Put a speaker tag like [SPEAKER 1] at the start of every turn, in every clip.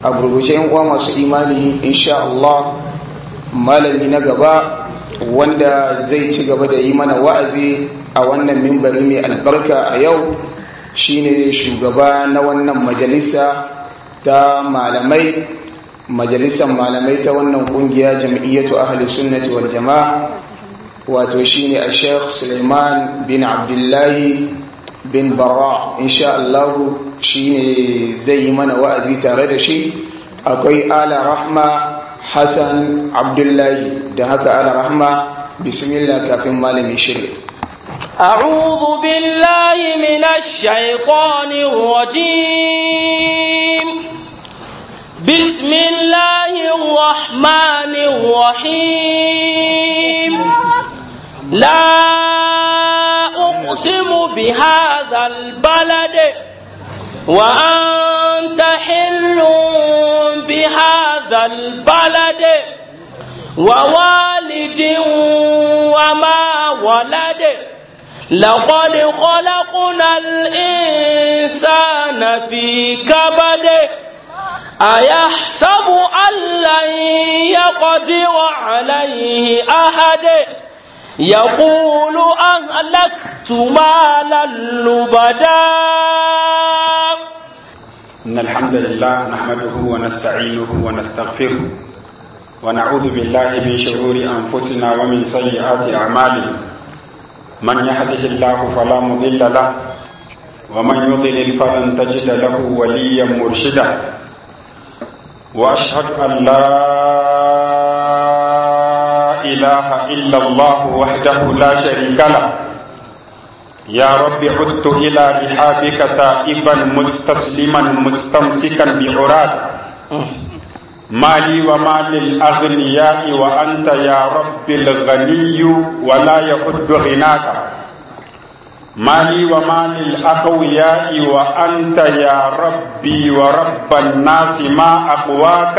[SPEAKER 1] a gurguje yan uwa masu imani insha Allah malami na gaba wanda zai ci gaba da yi mana wa'azi a wannan mimbari mai albarka a yau shine shugaba na wannan majalisa ta malamai majalisar malamai ta wannan kungiya jam'iyyatu ahli sunnati wal jama'a wato shine a sheikh suleiman bin abdullahi bin bara insha Allah shine zai yi mana wa'azi tare da shi akwai ala rahma hassan abdullahi da haka ala rahma bismillah kafin malami shirya
[SPEAKER 2] أعوذ بالله من الشيطان الرجيم بسم الله الرحمن الرحيم لا أقسم بهذا البلد وأنت حل بهذا البلد ووالد وما ولد لقد خلقنا الإنسان في كبد أيحسب أن لن يقدر عليه أحد يقول أهلكت مالا لبدا
[SPEAKER 3] إن الحمد لله نحمده ونستعينه ونستغفره ونعوذ بالله من شرور أنفسنا ومن سيئات أعمالنا من يهده الله فلا مضل له ومن يضلل فلن تجد له وليا مرشدا واشهد ان لا اله الا الله وحده لا شريك له يا رب عدت الى رحابك تائبا مستسلما مستمسكا بعراك مالي ومال الأغنياء وأنت يا رب الغني ولا يحد غناك مالي ومال الأقوياء وأنت يا ربي ورب الناس ما أقواك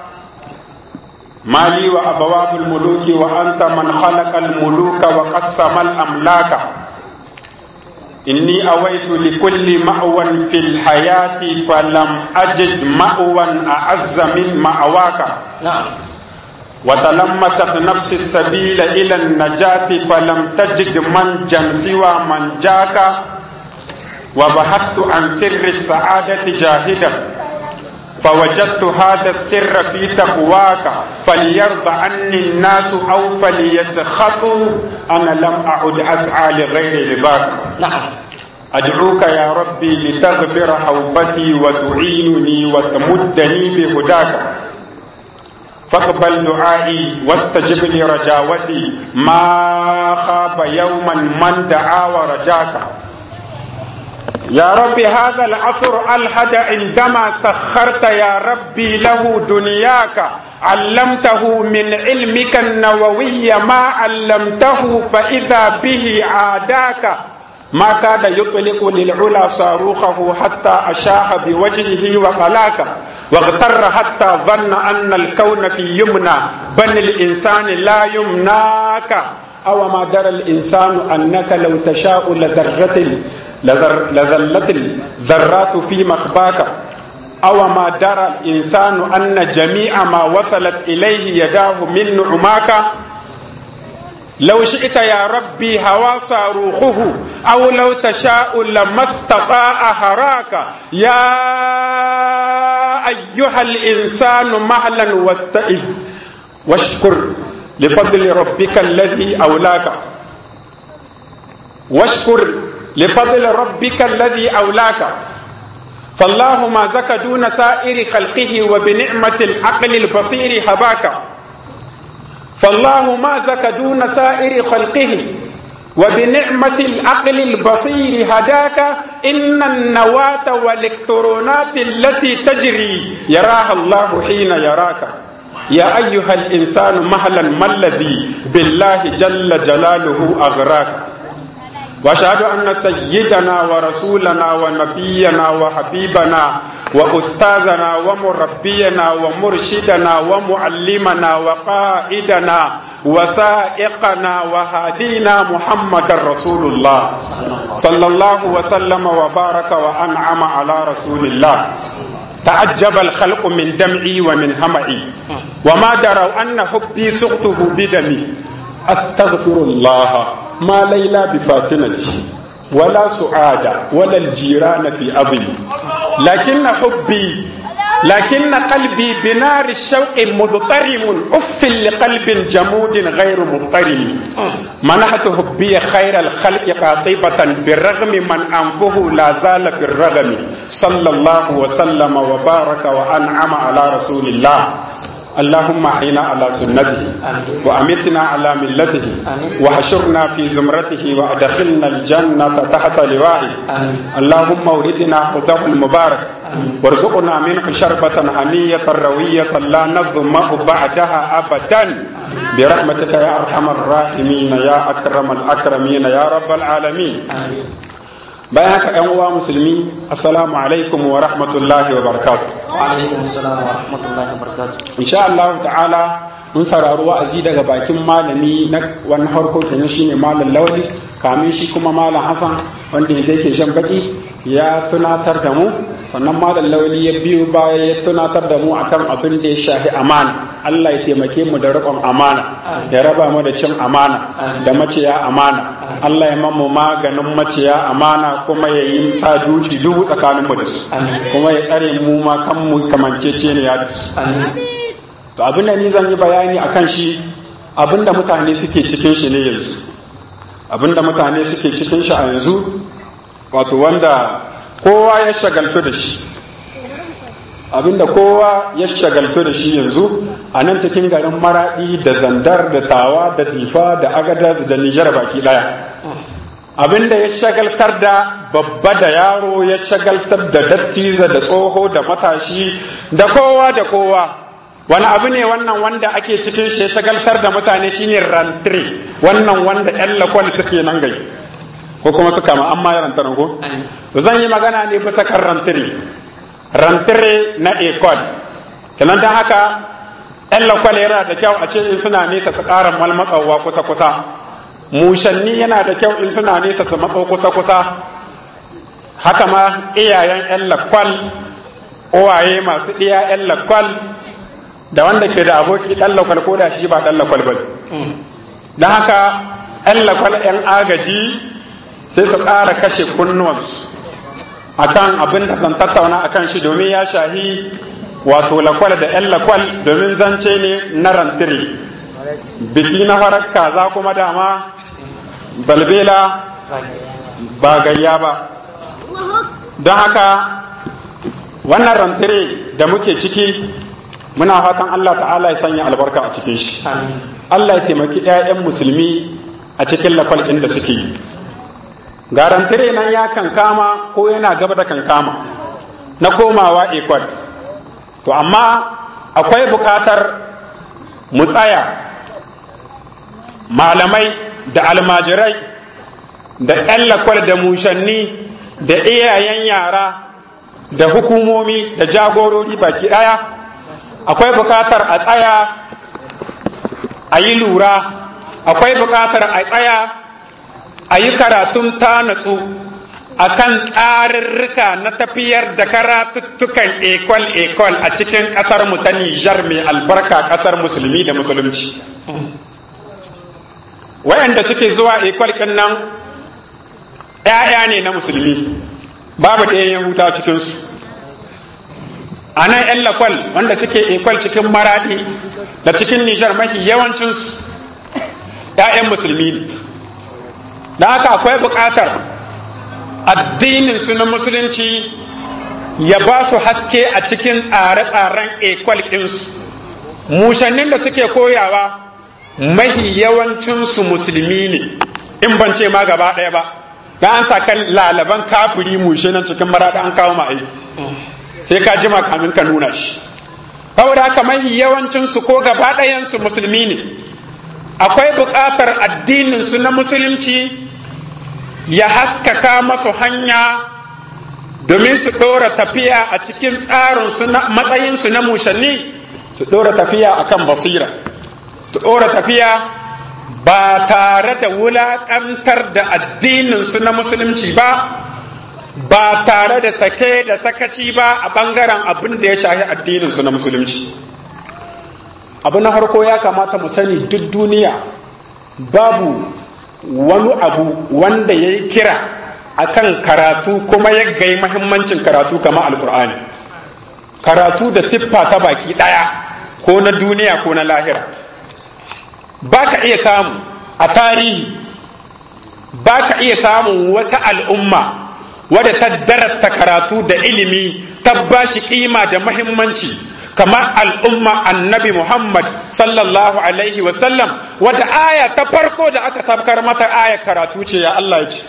[SPEAKER 3] مالي وأبواب الملوك وأنت من خلق الملوك وقسم الأملاك إني أويت لكل مأوى في الحياة فلم أجد مأوى أعز من مأواك
[SPEAKER 2] نعم
[SPEAKER 3] وتلمست نفس السبيل إلى النجاة فلم تجد منجا سوى من جاك وبحثت عن سر السعادة جاهدا فوجدت هذا السر في تقواك فليرضى عني الناس أو فليسخطوا أنا لم أعد أسعى لغير رضاك
[SPEAKER 2] نعم
[SPEAKER 3] أدعوك يا ربي لتغفر حوبتي وتعينني وتمدني بهداك فاقبل دعائي واستجب لي رجاوتي ما خاب يوما من دعا ورجاك يا ربي هذا العصر ألحد عندما سخرت يا ربي له دنياك علمته من علمك النووي ما علمته فإذا به عاداك ما كاد يطلق للعلا صاروخه حتى أشاح بوجهه وقلاك واغتر حتى ظن أن الكون في يمنى بل الإنسان لا يمناك أو ما درى الإنسان أنك لو تشاء لذرة لذر لذلت الذرات في مخباك أو ما درى الإنسان أن جميع ما وصلت إليه يداه من نعماك لو شئت يا ربي هوى صاروخه أو لو تشاء لما استطاع هراك يا أيها الإنسان مهلا واستئذ واشكر لفضل ربك الذي أولاك واشكر لفضل ربك الذي أولاك فالله ما زك دون سائر خلقه وبنعمة العقل البصير هباك فالله ما زك دون سائر خلقه وبنعمة العقل البصير هداك إن النواة والإلكترونات التي تجري يراها الله حين يراك يا أيها الإنسان مهلا ما الذي بالله جل جلاله أغراك واشهد ان سيدنا ورسولنا ونبينا وحبيبنا واستاذنا ومربينا ومرشدنا ومعلمنا وقائدنا وسائقنا وهادينا محمد رسول الله صلى الله وسلم وبارك وانعم على رسول الله تعجب الخلق من دمعي ومن همعي وما دروا أن حبي سقطه بدمي أستغفر الله ما ليلى بفاتنتي ولا سعادة ولا الجيران في أظلي لكن حبي لكن قلبي بنار الشوق مضطرم أف لقلب جمود غير مضطرم منحت حبي خير الخلق قاطبة بالرغم من أنفه لا زال في الرغم صلى الله وسلم وبارك وأنعم على رسول الله اللهم احينا على سنته وامتنا على ملته وحشرنا في زمرته وادخلنا الجنه تحت لوائه اللهم اوردنا حوضه المبارك وارزقنا منه شربة هنية روية لا نظمأ بعدها أبدا برحمتك يا أرحم الراحمين يا أكرم الأكرمين يا رب العالمين bayan haka ‘yan uwa musulmi assalamu alaikum wa rahmatullahi wa barakatuh
[SPEAKER 2] alaikum assalam wa rahmatullahi wa barakatuh
[SPEAKER 3] insha Allah ta'ala mun saurari wa'azi daga bakin malami na wani harko kenan shine malam lawali kamin shi kuma malam Hassan wanda yake shan baki ya tunatar da mu sannan malam lawali ya biyu baya ya tunatar da mu akan abin da ya shafi amana Allah ya taimake mu da riƙon amana ya raba mu da cin amana da maciya amana Allah ya mamu maganin maciya amana kuma ya yi sa duci dubu tsakanin mu da su kuma ya tsare mu ma kan mu kamancece ne ya da su to abin da ni zan yi bayani akan shi abin da mutane suke cikin shi ne yanzu abin da mutane suke cikin shi a yanzu wato wanda kowa ya shagaltu da shi abinda kowa ya shagaltu da shi yanzu a nan cikin garin maraɗi da zandar da tawa da difa da agadaz da nijar baki ɗaya abinda ya shagaltar da babba da yaro ya shagaltar da dattiza da tsoho da matashi da kowa da kowa wani abu ne wannan wanda ake cikin shi ya shagaltar da mutane shine rantri wannan wanda yan lakwal suke nan gai ko kuma suka ma amma yaran taran ko to zan yi magana ne bisa kan rantiri rantiri na ekol kenan dan haka yan lakwal yana da kyau a ce in suna nesa su ƙara malmatsawa kusa kusa mushanni yana da kyau in suna nesa su matso kusa kusa haka ma iyayen yan lakwal uwaye masu iya yan lakwal da wanda ke da aboki ɗan lakwal ko da shi ba ɗan lakwal ba don haka yan lakwal yan agaji sai su ƙara kashe kunnuwansu akan abin da zan tattauna akan shi domin ya shahi wato lakwal da 'yan lakwal domin zance ne na rantiri biki na farar kaza kuma dama balbela ba gayya ba don haka wannan rantiri da muke ciki muna fatan Allah ta'ala ya sanya albarka a cikin shi Allah ya taimaki 'ya'yan musulmi a cikin lakwal ɗin da suke yi garantire nan ya kankama ko yana gaba da kankama na komawa ekwad to amma akwai bukatar mu tsaya malamai da almajirai da 'yan lakwal da mushanni da iyayen yara da hukumomi da jagorori baki ɗaya akwai bukatar a tsaya a yi lura akwai bukatar a tsaya a yi karatun ta natsu a kan tsarurruka na tafiyar da karatuttukan ekol-ekol a cikin ƙasarmu ta Nijar mai albarka ƙasar musulmi da musulunci. Wayanda suke zuwa ekol ɗin nan ‘ya'ya ne na musulmi, babu ɗaya Yahuda cikinsu. A nan ‘yan lakwal wanda suke ekol cikin maraɗi da cikin Nijar mafi yawancinsu ‘ya'yan musulmi ne. da haka akwai buƙatar addinin su na musulunci ya ba su haske a cikin tsare-tsaren ekwal ɗinsu mushannin da suke koyawa mahi yawancinsu musulmi ne in ban ce ma gaba ɗaya ba da an sa kan lalaban kafiri mushe nan cikin maraɗa an kawo ma aiki sai ka jima kamin ka nuna shi saboda haka mahi yawancinsu ko gaba ɗayansu musulmi ne akwai buƙatar addininsu na musulunci ya haskaka masu hanya domin su ɗora tafiya a cikin tsarinsu na matsayinsu na mushanni su ɗora tafiya a kan basira su ɗora tafiya ba tare da wulaƙantar da addininsu na musulunci ba ba tare da sake da sakaci ba a bangaren abin da ya shahi addinin su na musulunci abu na farko ya kamata mu sani duk duniya babu wani abu wanda ya yi kira akan karatu kuma ya gai mahimmancin karatu kama alkur'ani karatu da siffa ta baki ɗaya ko na duniya ko na lahira ba ka iya samu a tarihi ba ka iya samun wata al'umma wadda ta darata karatu da ilimi ta ba shi kima da mahimmanci kamar al'umma annabi Muhammad sallallahu alaihi wasallam wadda aya ta farko da aka sabkar mata aya karatu ce ya Allah ya ce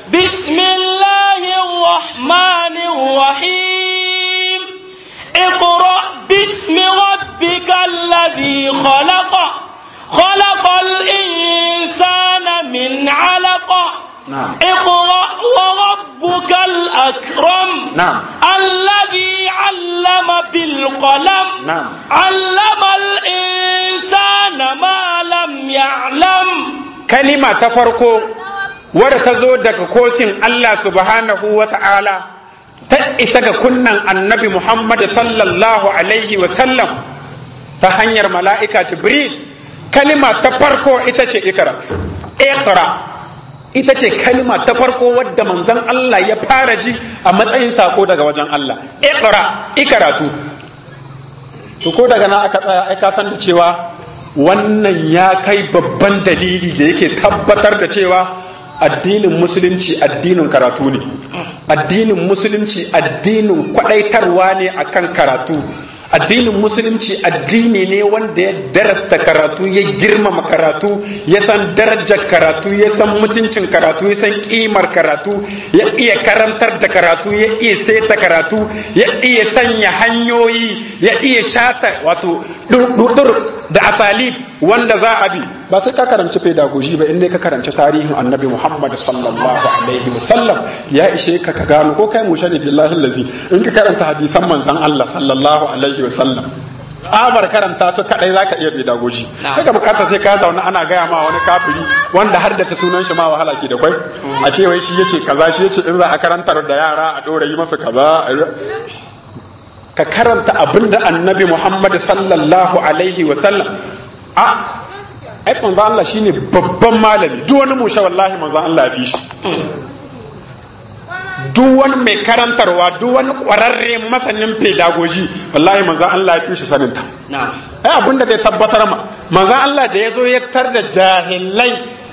[SPEAKER 2] bismillahirrahmanirrahim اقرأ باسم ربك الذي خلق خلق الإنسان من علق
[SPEAKER 3] نعم
[SPEAKER 2] اقرأ وربك الأكرم
[SPEAKER 3] نعم
[SPEAKER 2] الذي علم بالقلم
[SPEAKER 3] نعم
[SPEAKER 2] علم الإنسان ما لم يعلم
[SPEAKER 3] kalima ta farko wadda ta zo daga kotun Allah subhanahu wa ta'ala ta isa ga kunnan annabi Muhammad sallallahu alaihi wa sallam ta hanyar mala'ika Jibril kalima ta farko ita ce ikra ikra ita ce kalima ta farko wadda manzon Allah ya fara ji a matsayin sako daga wajen Allah ikra ikaratu to ko daga nan aka tsaya ai ka san da cewa wannan ya kai babban dalili da yake tabbatar da cewa addinin musulunci addinin karatu ne addinin musulunci addinin kwadaitarwa ne akan karatu addinin musulunci addini ne wanda ya darasta karatu ya girmama karatu ya san darajar karatu ya san mutuncin karatu ya san kimar karatu ya iya karantar da karatu ya iya saita karatu ya iya sanya hanyoyi ya iya shata wato durdur da asalib wanda za a bi ba sai ka karanci pedagogy ba inda ka karanci tarihin annabi muhammad sallallahu alaihi wasallam ya ishe ka ka gano ko kai mushe ne billahi lazi in ka karanta hadisan manzon allah sallallahu alaihi wasallam tsabar karanta su kadai zaka iya pedagogy daga bukata sai ka zauna ana gaya ma wani kafiri wanda har da ta sunan shi ma wahala ke da kwai a ce wai shi yace kaza shi yace in za a karantar da yara a dora yi masa kaza ka karanta abinda annabi muhammad sallallahu alaihi wasallam a ai manzo Allah shine babban malami duk wani musha wallahi manzo Allah ya fi shi duk wani mai karantarwa duk wani kwararre masanin pedagogy wallahi manzo Allah ya fi shi saninta ai abin da zai tabbatar ma manzo Allah da ya zo ya tar da jahilai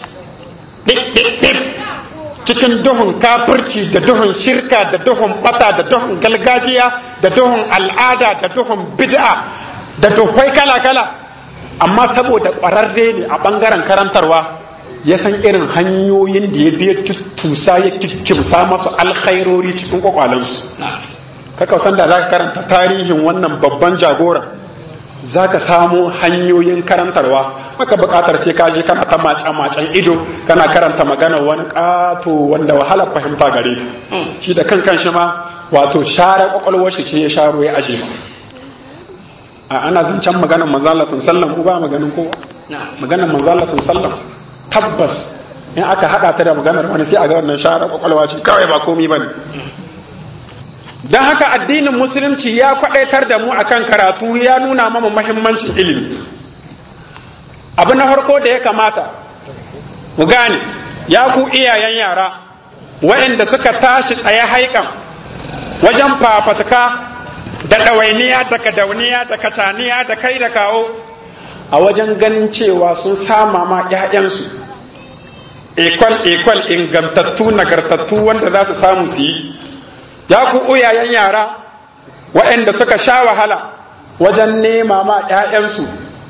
[SPEAKER 3] cikin duhun kafirci da duhun shirka da duhun bata da duhun galgajiya da duhun al'ada da duhun bid'a da duhwai kala-kala amma saboda ƙwararre ne a ɓangaren karantarwa ya san irin hanyoyin da ya biya tusa ya kimsa masu alkhairori cikin kwakwalensu kaka san da za ka karanta tarihin wannan babban jagora za ka samu hanyoyin karantarwa maka buƙatar sai ka je kana ta mace-macen ido kana karanta magana wani ƙato wanda wahalar fahimta gare ta shi da kan shi ma wato share kwakwalwar shi ce ya sharo ya aje ma a ana zancen maganar manzala sun sallam ko ba maganin kowa maganar manzala sun sallam tabbas in aka haɗa ta da maganar wani sai a ga wannan share kwakwalwa ce kawai ba komi ba ne don haka addinin musulunci ya kwaɗaitar da mu akan karatu ya nuna mama mahimmancin ilimi abu na farko da ya kamata mu gane ya ku iyayen yara waɗanda suka tashi tsaye haikan wajen fafatuka da ɗawainiya da kadauniya da kacaniya da kai da kawo a wajen ganin cewa sun sama ma 'ya'yansu ekwal-ekwal ingantattu nagartattu wanda za su samu su yi ya ku uyayen yara waɗanda suka sha wahala wajen nema ma 'ya'yansu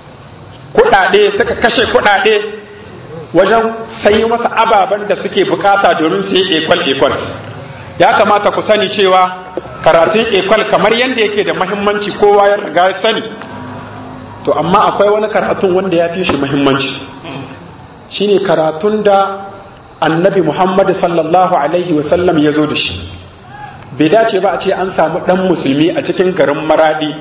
[SPEAKER 3] kuɗaɗe suka kashe kuɗaɗe wajen sayi masa ababen da suke bukata domin su yi ekwal-ekwal ya kamata ku sani cewa karatun ekwal kamar yadda yake da mahimmanci kowa ya riga ya sani to amma akwai wani karatun wanda ya fi shi mahimmanci shine karatun da annabi muhammad sallallahu alaihi wasallam ya zo da shi bai dace ba a ce an samu ɗan musulmi a cikin garin maradi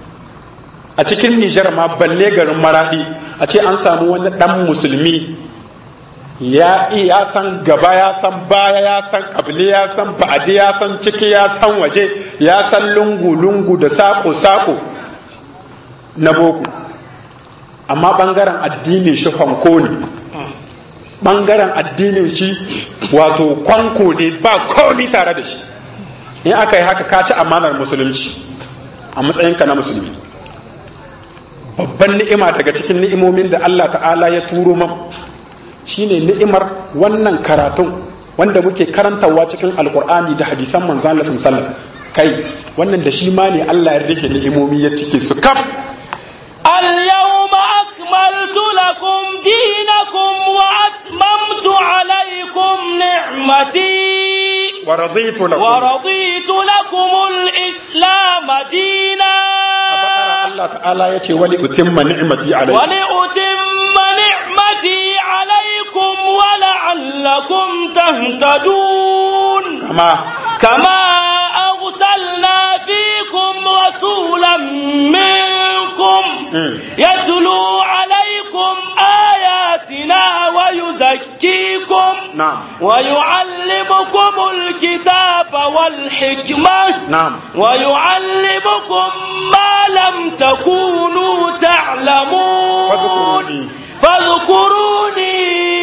[SPEAKER 3] a cikin nijar ma balle garin maradi a ce an samu wani ɗan musulmi ya ya san gaba ya san baya ya san kabili ya san ba'adi ya san ciki ya san waje ya san lungu-lungu da sako-sako na boko amma bangaren addinin shi fanko ne bangaren addinin shi wato kwanko ne ba komi tare da shi in aka yi haka ka ci amanar musulunci a matsayinka na musulmi babban ni'ima daga cikin ni'imomin da Allah ta'ala ya turo man shine ni'imar wannan karatun wanda muke karantawa cikin alkur'ani da hadisan manzan Allah sallallahu kai wannan da shi ma ne Allah ya rike ni'imomi ya cike su kaf
[SPEAKER 2] اليوم أكملت لكم دينكم وأتممت عليكم نعمتي
[SPEAKER 3] ورضيت لكم
[SPEAKER 2] ورضيت لكم الإسلام دينا
[SPEAKER 3] Allah ta'ala ya ce wali utimma ni'mati alaikum
[SPEAKER 2] ولأتم نعمتي عليكم ولعلكم تهتدون
[SPEAKER 3] kama
[SPEAKER 2] كما أرسلنا فيكم رسولا منكم يتلو عليكم آياتنا ويزكيكم
[SPEAKER 3] na'am
[SPEAKER 2] ويعلمكم الكتاب والحكمة
[SPEAKER 3] na'am
[SPEAKER 2] ويعلمكم ما لم تكونوا تعلمون فاذكروني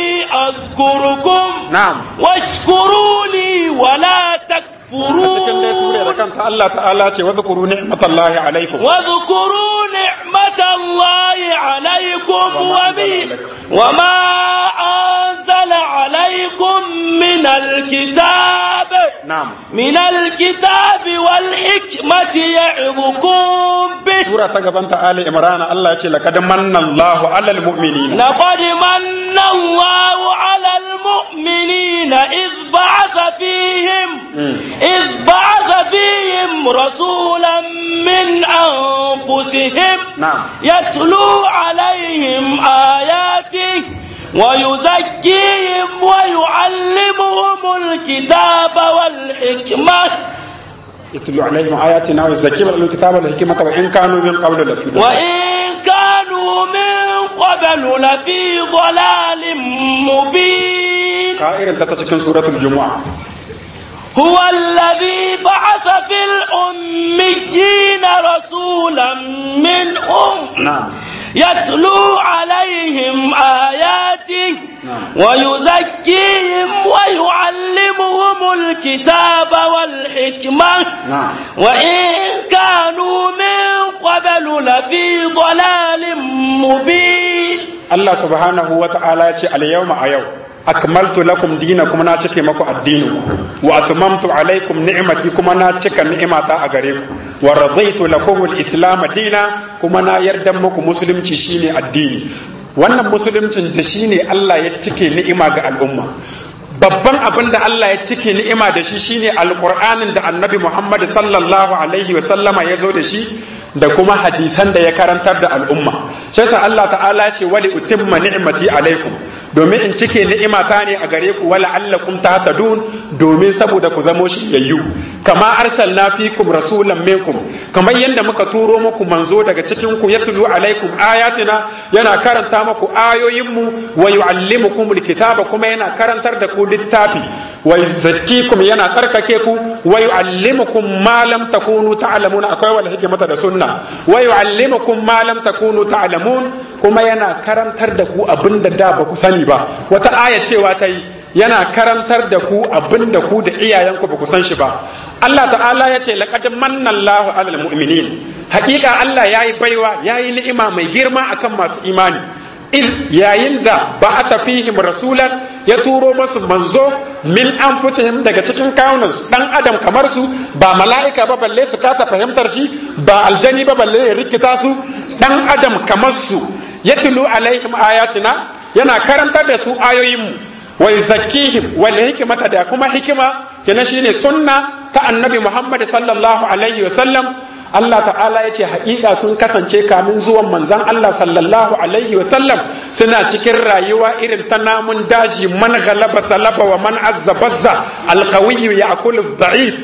[SPEAKER 2] أذكركم
[SPEAKER 3] na'am
[SPEAKER 2] واشكروا لي ولا
[SPEAKER 3] cikin dai sura da
[SPEAKER 2] تكفرون
[SPEAKER 3] kanta Allah ta'ala ce wa zkuru ni'matallahi alaikum
[SPEAKER 2] واذكروا نعمة الله عليكم وبي وما أنزل عليكم من الكتاب
[SPEAKER 3] na'am
[SPEAKER 2] من الكتاب والحكمة يعظكم به
[SPEAKER 3] sura ta gabanta Ali Imran Allah ya ce laqad manna Allahu 'alal mu'minina
[SPEAKER 2] لقد من الله على المؤمنين إذ بعث فيهم إذ بعث فيهم رسولا من أنفسهم
[SPEAKER 3] na'am
[SPEAKER 2] يتلو عليهم آياته ويزكيهم ويعلمهم الكتاب والحكمة
[SPEAKER 3] يتلو عليهم آياتنا ويزكيهم الكتاب والحكمة وإن كانوا من قبل لفي ضلال
[SPEAKER 2] وإن كانوا من قبل لفي ضلال مبين
[SPEAKER 3] كائر ta cikin suratul Jumu'a
[SPEAKER 2] هو الذي بعث في الأميين رسولا منهم
[SPEAKER 3] na'am
[SPEAKER 2] يتلو عليهم آياته ويزكيهم ويعلمهم الكتاب والحكمة
[SPEAKER 3] na'am
[SPEAKER 2] وإن كانوا من قبل لفي ضلال مبين
[SPEAKER 3] Allah subhanahu wa ta'ala ya ce al-yawma a yau akmaltu lakum dinakum na cike maku addinin wa atmamtu alaikum ni'mati kuma na cika ni'imata a gare ku wa radaitu lakum al-islam dina kuma na yarda muku musulunci shine addini wannan musuluncin da shine Allah ya cike ni'ima ga al'umma babban abin da Allah ya cike ni'ima da shi shine alqur'anin da annabi Muhammad sallallahu alaihi wa sallama ya zo da shi da kuma hadisan da ya karantar da al'umma sai sa Allah ta'ala ce wali utimma ni'mati alaikum domin in cike ni'imata ne a gare ku wala allakum tahtadun domin saboda ku zamo shiryayyu kama arsalna fikum rasulan minkum kamar yadda muka turo muku manzo daga cikin ku yatlu alaikum ayatina yana karanta muku ayoyinmu wa yuallimukum alkitaba kuma yana karantar da ku littafi wa yuzakkikum yana tsarkake ku wa yuallimukum ma lam takunu ta'lamun akwai wal hikmata da sunna wa yuallimukum ma lam takunu ta'lamun kuma yana karantar da ku abinda da ba ku sani ba wata aya cewa ta yi yana karantar da ku abinda ku da iyayenku ba ku san shi ba Allah ta'ala ya ce laqad manna Allahu 'alal mu'minin hakika Allah yayi baiwa yayi ni'ima mai girma akan masu imani iz yayin da ba'atha fihim rasulan ya turo masu manzo min anfusihim daga cikin kawunansu dan adam kamar su ba mala'ika ba balle su kasa fahimtar shi ba aljani ba balle ya rikita su dan adam kamar su yatlu alaihim ayatina yana karantar da su ayoyinmu wa yuzakkihim wal hikmata da kuma hikima kenan shine sunna ta annabi Muhammad sallallahu alaihi wa sallam Allah ta'ala ya ce haƙiƙa sun kasance kamin zuwan manzan Allah sallallahu alaihi wa sallam suna cikin rayuwa irin ta namun daji man ghalaba salaba wa man azza bazza alqawiyyu ya'kulu da'if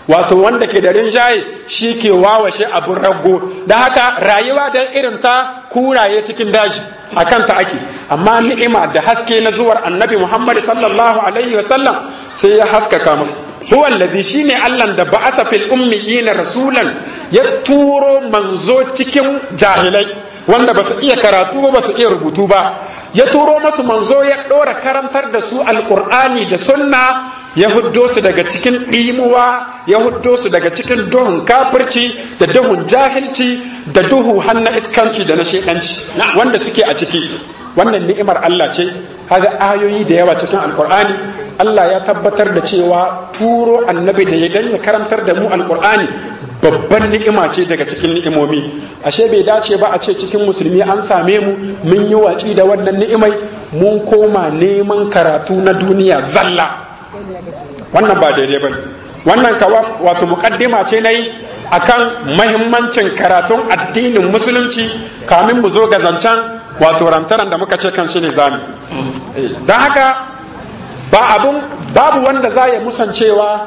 [SPEAKER 3] wato wanda ke da rinjaye shi ke wawashe abin rago da haka rayuwa da irin ta kuraye cikin daji a kanta ake amma ni'ima da haske na zuwar annabi muhammad sallallahu alaihi wasallam sai ya haskaka mu huwa alladhi shine allah da ba'asa fil ummiyina rasulan ya turo manzo cikin jahilai wanda ba su iya karatu ba su iya rubutu ba ya turo masu manzo ya ɗora karantar da su alƙur'ani da sunna ya huddo su daga cikin ɗimuwa ya huddo su daga cikin duhun kafirci da duhun jahilci da duhu hannu iskanci da na shekanci wanda suke a ciki wannan ni'imar Allah ce haga ayoyi da yawa cikin alkur'ani Allah ya tabbatar da cewa turo annabi da ya dan ya karantar da mu alkur'ani babban ni'ima ce daga cikin ni'imomi ashe bai dace ba a ce cikin musulmi an same mu mun yi watsi da wannan ni'imai mun koma neman karatu na duniya zalla wannan ba daidai ba wannan kawa wato mukaddima ce na yi akan mahimmancin karatun addinin musulunci kamin mu zo ga zancen wato rantaran da muka ce kan shi ne zami don haka ba abun babu wanda za ya musancewa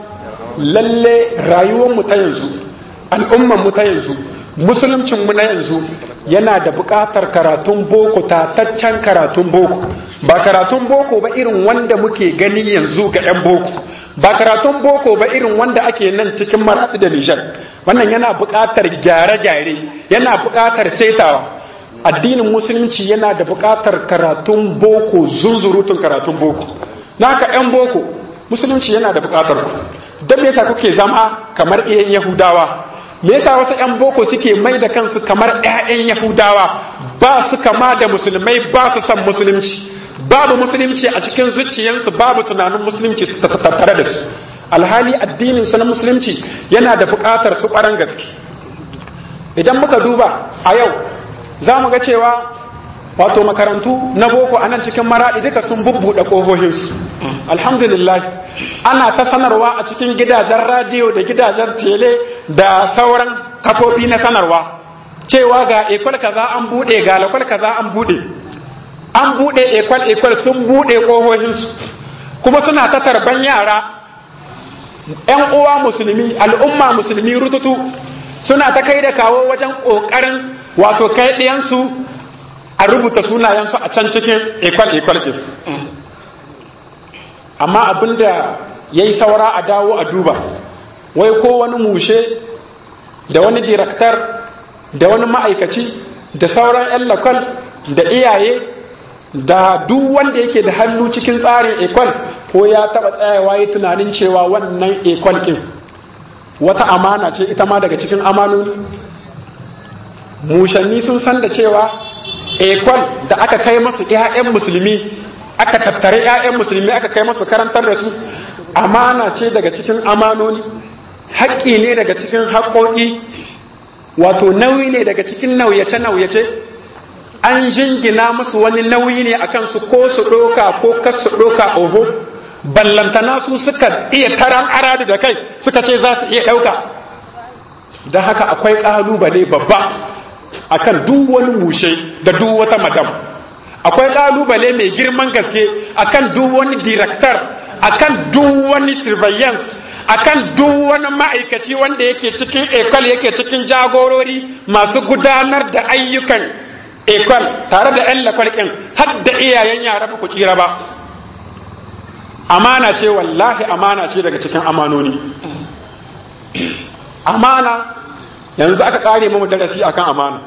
[SPEAKER 3] lalle rayuwarmu ta yanzu al'ummanmu ta yanzu musuluncinmu na yanzu yana da buƙatar karatun boko tataccen karatun boko ba karatun boko ba irin wanda muke gani yanzu ga 'yan boko ba karatun boko ba irin wanda ake nan cikin maraɗi da nijar wannan yana buƙatar gyare-gyare yana buƙatar saitawa addinin musulunci yana da buƙatar karatun boko zunzurutun karatun boko naka 'yan boko musulunci yana da buƙatar ku don me yasa kuke zama kamar iyan yahudawa me yasa wasu 'yan boko suke mai da kansu kamar 'ya'yan yahudawa ba su kama da musulmai ba su son musulunci babu musulunci a cikin zuciyarsu babu tunanin musulunci tattare da su alhali addinin su na musulunci yana da buƙatar su ƙwaran gaske idan muka duba a yau za mu ga cewa wato makarantu na boko a nan cikin maraɗi duka sun bubbuɗe ƙofofinsu alhamdulillah ana ta sanarwa a cikin gidajen radiyo da gidajen tele da sauran kafofi na sanarwa cewa ga ekwal kaza an buɗe ga lakwal kaza an buɗe an buɗe ekwal ekwal sun buɗe ƙofofinsu kuma suna ta tarban yara ‘yan uwa musulmi al'umma musulmi rututu suna ta kai da kawo wajen ƙoƙarin wato kai ɗiyansu a rubuta sunayensu a can cikin ekwal ekwal ɗin amma abin da ya yi saura a dawo a duba wai ko wani mushe da wani direktar da wani ma'aikaci da sauran 'yan lakal da iyaye da duk wanda yake da hannu cikin tsarin ekwal ko ya taba tsayawa yi tunanin cewa wannan ekwal ɗin wata amana ce ita ma daga cikin amanoni mushanni sun san da cewa ekwal da aka kai masu 'ya'yan musulmi aka tattare 'ya'yan musulmi aka kai masu karantar da su amana ce daga cikin amanoni haƙƙi ne daga cikin haƙoƙi wato nauyi ne daga cikin nauyace-nauyace an jingina musu wani nauyi ne a kansu ko su ɗoka ko kas su ɗoka oho ballantana su suka iya taran aradu da kai suka ce za su iya ɗauka don haka akwai ƙalubale babba akan duk wani mushe da duk wata madam akwai ƙalubale mai girman gaske akan duk wani director akan duk wani surveillance akan duk wani ma'aikaci wanda yake cikin ekol yake cikin jagorori masu gudanar da ayyukan ekol tare da 'yan lakwalkin har da iyayen yara ba ku tsira ba amana ce wallahi amana ce daga cikin amanoni amana yanzu aka kare mu darasi akan amana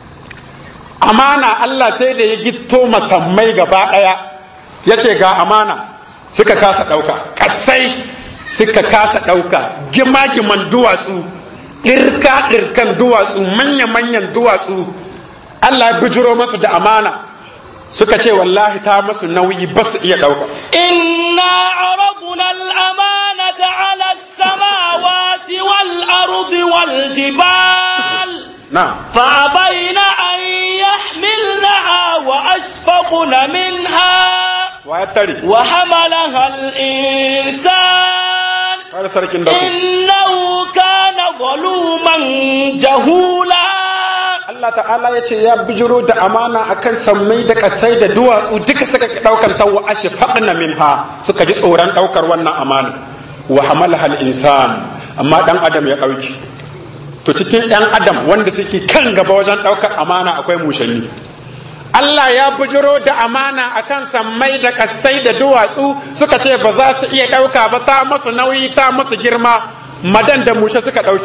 [SPEAKER 3] amana Allah sai da ya gitto masammai gaba ɗaya ya ce ga amana suka kasa ɗauka ƙasai suka kasa ɗauka gima-giman duwatsu ɗirka-ɗirkan duwatsu manya-manyan duwatsu Allah ya bijiro masu da amana suka ce wallahi ta masu nauyi ba su iya ɗauka
[SPEAKER 2] إنا عرضنا الأمانة على السماوات والأرض والجبال
[SPEAKER 3] na
[SPEAKER 2] فأبين أن يحملنها وأشفقن منها
[SPEAKER 3] wa ya tare
[SPEAKER 2] وحملها الإنسان
[SPEAKER 3] har sarkin da ku
[SPEAKER 2] إنه كان ظلوما جهولا
[SPEAKER 3] Allah ta'ala ya ce ya bijiro da amana akan sammai da kasai da duwatsu duka suka ɗaukar ta wa ashe faɗina minha suka ji tsoron ɗaukar wannan amana wa hamalaha al-insan amma ɗan adam ya ɗauki to cikin ɗan adam wanda suke kan gaba wajen ɗaukar amana akwai mushanni Allah ya bujiro da amana akan sammai da kassai da duwatsu suka ce ba za su iya ɗauka ba ta masu nauyi ta masu girma madan da mushe suka ɗauki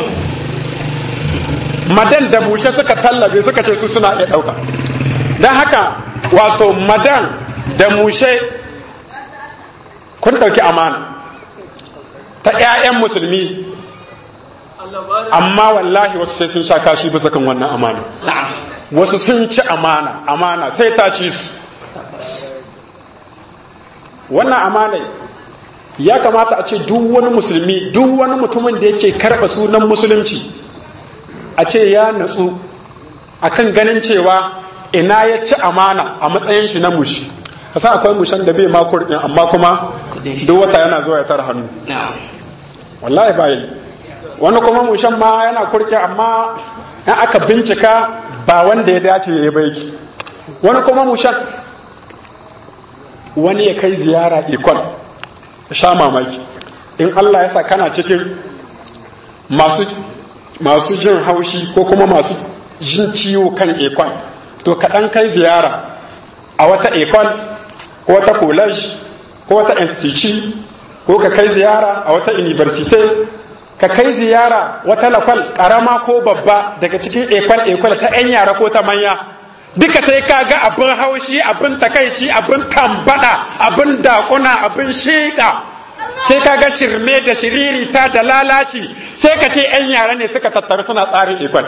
[SPEAKER 3] madan da mushe suka tallabe suka ce su suna iya ɗauka don haka wato madan da mushe kun ɗauki amana ta 'ya'yan musulmi amma wallahi wasu sai sun sha kashi bisa kan wannan amana wasu sun ci amana amana sai ta ci su wannan amana ya kamata a ce duk wani musulmi duk wani mutumin da yake karɓa sunan musulunci a ce ya natsu akan ganin cewa ina ya ci amana a matsayin shi na mushi kasa akwai mushan da bai ma kurɗin amma kuma duk wata yana zuwa ya tara hannu wallahi ba yi wani kuma mushan ma yana kurke amma in aka bincika ba wanda ya dace ya yi baiki wani kuma mushan wani ya kai ziyara ikon sha mamaki in Allah ya sa kana cikin masu masu jin haushi ko kuma masu jin ciwo kan ikon to kaɗan kai ziyara a wata ikon ko wata college ko wata institute ko ka kai ziyara a wata university ka kai ziyara wata lakwal karama ko babba daga cikin ekwal ekwal ta 'yan yara ko ta manya duka sai ka ga abin haushi abin takaici abin tambada abin dakuna abin shiƙa sai ka ga shirme da shiririta da lalaci sai ka ce 'yan yara ne suka tattaru suna tsarin ekwal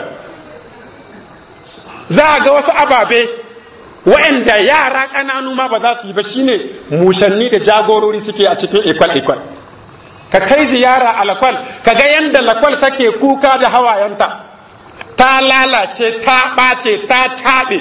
[SPEAKER 3] za a ga wasu ababe waɗanda yara ƙananu ma ba za su yi ba shine mushanni da jagorori suke a cikin ekwal ekwal ka kai ziyara a lakwal ka ga yadda lakwal take kuka da hawayenta ta lalace ta ɓace ta taɓe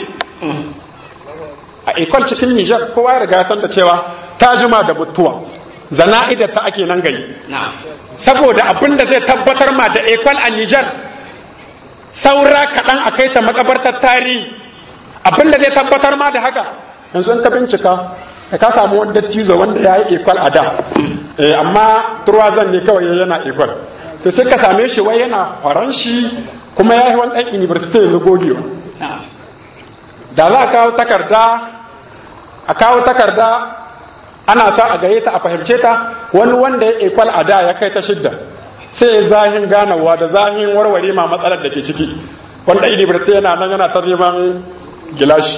[SPEAKER 3] a ekwal cikin nijar kowa ya riga san da cewa ta jima da mutuwa zana'ida ta ake nan gari saboda abin da zai tabbatar ma da ekwal a nijar saura kaɗan a kai ta makabartar tarihi abin da zai tabbatar ma da haka yanzu in ka bincika da ka samu wani dattizo wanda ya yi ekwal a da amma turwazan ne kawai yana ekwal to sai ka same shi wai yana faranshi kuma ya yi wani ɗan university yanzu gogewa da za a kawo takarda a kawo takarda ana sa a gaye ta a fahimce ta wani wanda ya ekwal a da ya kai ta shidda sai zahin ganawa da zahin warware ma matsalar da ke ciki wanda university yana nan yana ta neman gilashi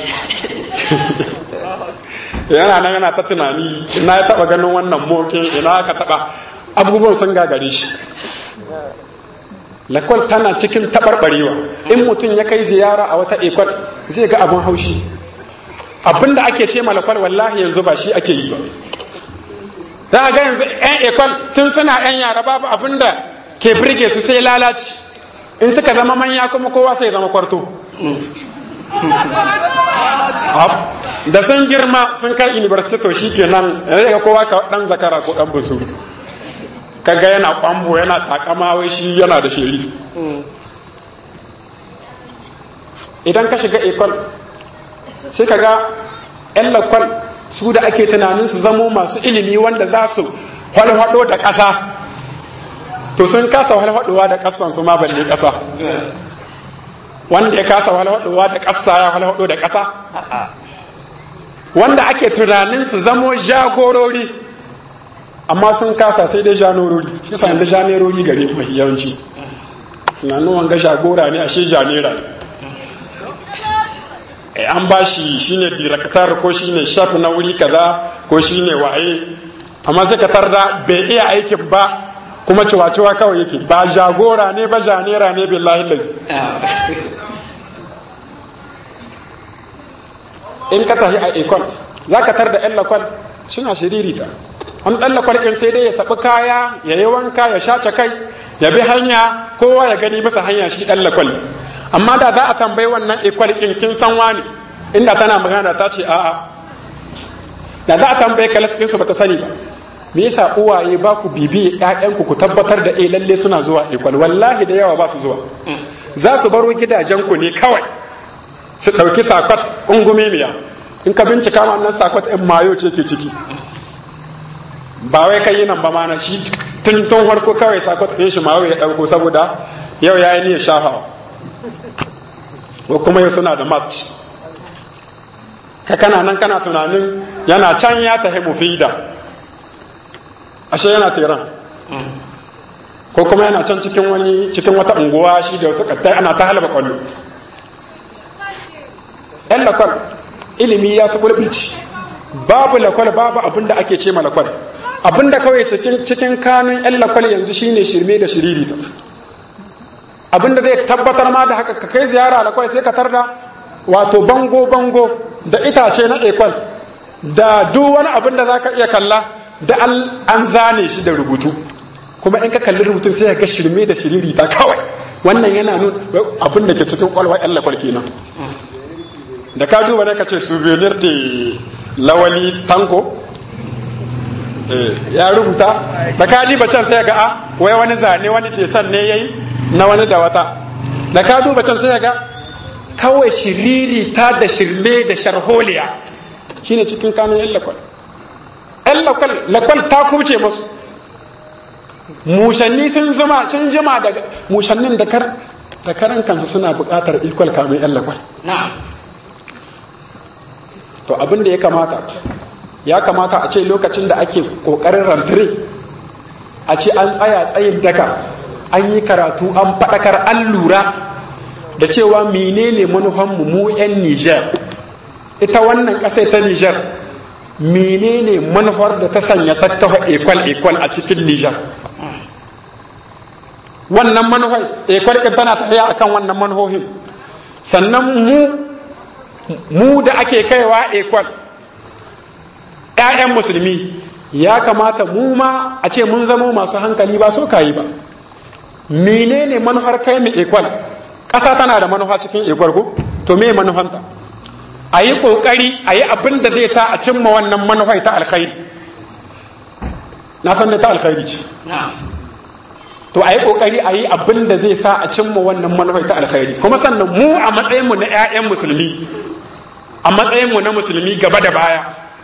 [SPEAKER 3] yana nan yana ta tunani ina ya taba ganin wannan moke ina aka taba abubuwan sun gagare shi lakwal tana cikin taɓarɓarewa in mutum ya kai ziyara a wata ekwal zai ga abin haushi abin da ake ce lakwal wallahi yanzu ba shi ake yi ba za a ga yanzu 'yan ekwal tun suna 'yan yara babu abin da ke birge su sai lalaci in suka zama manya kuma kowa sai zama kwarto da sun girma sun kai university to shi kenan yanzu ga kowa ka dan zakara ko dan busu kaga yana kwambo yana takama wai shi yana da shiri idan ka shiga ekol sai kaga yan lakwal su da ake tunanin su zamo masu ilimi wanda za su walhado da ƙasa to sun kasa walhadowa da ƙasan su ma balle ƙasa wanda ya kasa walhadowa da ƙasa ya walhado da ƙasa wanda ake tunanin su zamo jagorori amma sun kasa sai dai janorori kisa da janerori gare mai yawanci tunanin wanga jagora ne ashe janera ne an ba shi shine director ko shine chef na wuri kaza ko shine waye amma sai ka tarda bai iya aikin ba kuma ciwa-ciwa kawai yake ba jagora ne ba janera ne billahi lazi in ka tafi a ikon za ka tar da yan lakwal suna shiririta wani ɗan lakwal ɗin sai dai ya saɓi kaya ya yi wanka ya shace kai ya bi hanya kowa ya gani masa hanya shi ɗan lakwal amma da za a tambayi wannan ikwal ɗin kin san wani inda tana magana ta ce a'a da za a tambayi kalas ɗinsu ba ta sani ba me yasa uwaye ba ku bibi ƴaƴanku ku tabbatar da eh lalle suna zuwa ikwal wallahi da yawa ba su zuwa za su baro gidajenku ne kawai su ɗauki sakwat ungume miya in ka bincika wannan sakwat ɗin mayo ce ke ciki ba wai kai yi nan ba mana shi tun tun harko kawai sakot ɗin shi mawa ya ɗauko saboda yau ya yi niyyar shafawa ko kuma yau suna da match ka kana nan kana tunanin yana can ya tahi mufida ashe yana teran ko kuma yana can cikin wani cikin wata unguwa shi da wasu kattai ana ta halaba kwallo yan lakwal ilimi ya su bulbulci babu lakwal babu abin da ake ce ma lakwal abin da kawai cikin kanun yan lakwal yanzu shine shirme da shiriri abin da zai tabbatar ma da haka ka kai ziyara lakwal sai ka tarda wato bango bango da itace na ekwal da duk wani abin da za ka iya kalla da an zane shi da rubutu kuma in ka kalli rubutun sai ga shirme da shiriri ta kawai wannan yana nuna abin da ke cikin kwalwa yan lakwal kenan da ka duba ne ka ce souvenir de lawali tanko ya rubuta da ka diba can sai ga a wai wani zane wani fesan ne yayi na wani da wata da ka duba can sai ga kawai shiriri ta da shirme da sharholiya shine cikin kanun yan lakwal yan lakwal lakwal ta kuce masu mushanni sun zama sun jima daga mushannin da kar da karan kansu suna buƙatar ikwal kamun yan lakwal to abin da ya kamata ya kamata a ce lokacin da ake ƙoƙarin rantare a ce an tsaya tsayin daka an yi karatu an faɗakar an lura da cewa menene manufanmu mu 'yan Nijar ita wannan ƙasa ta Nijar menene manufar da ta sanya tattafa ekwal-ekwal a cikin Nijar wannan manufar ekwal ɗin tana tafiya akan wannan manufohin sannan mu mu da ake kaiwa ekwal ‘ya'yan musulmi ya kamata mu ma a ce mun zama masu hankali ba so kayi ba menene manufar kai mai ekwal ƙasa tana da manufa cikin ekwal ko to me manufanta a yi ƙoƙari a yi abin da zai sa a cimma wannan manufai ta alkhairi na san da ta alkhairi ce to a yi ƙoƙari a yi abin da zai sa a cimma wannan manufai ta alkhairi kuma sannan mu a matsayinmu na 'ya'yan musulmi a matsayinmu na musulmi gaba da baya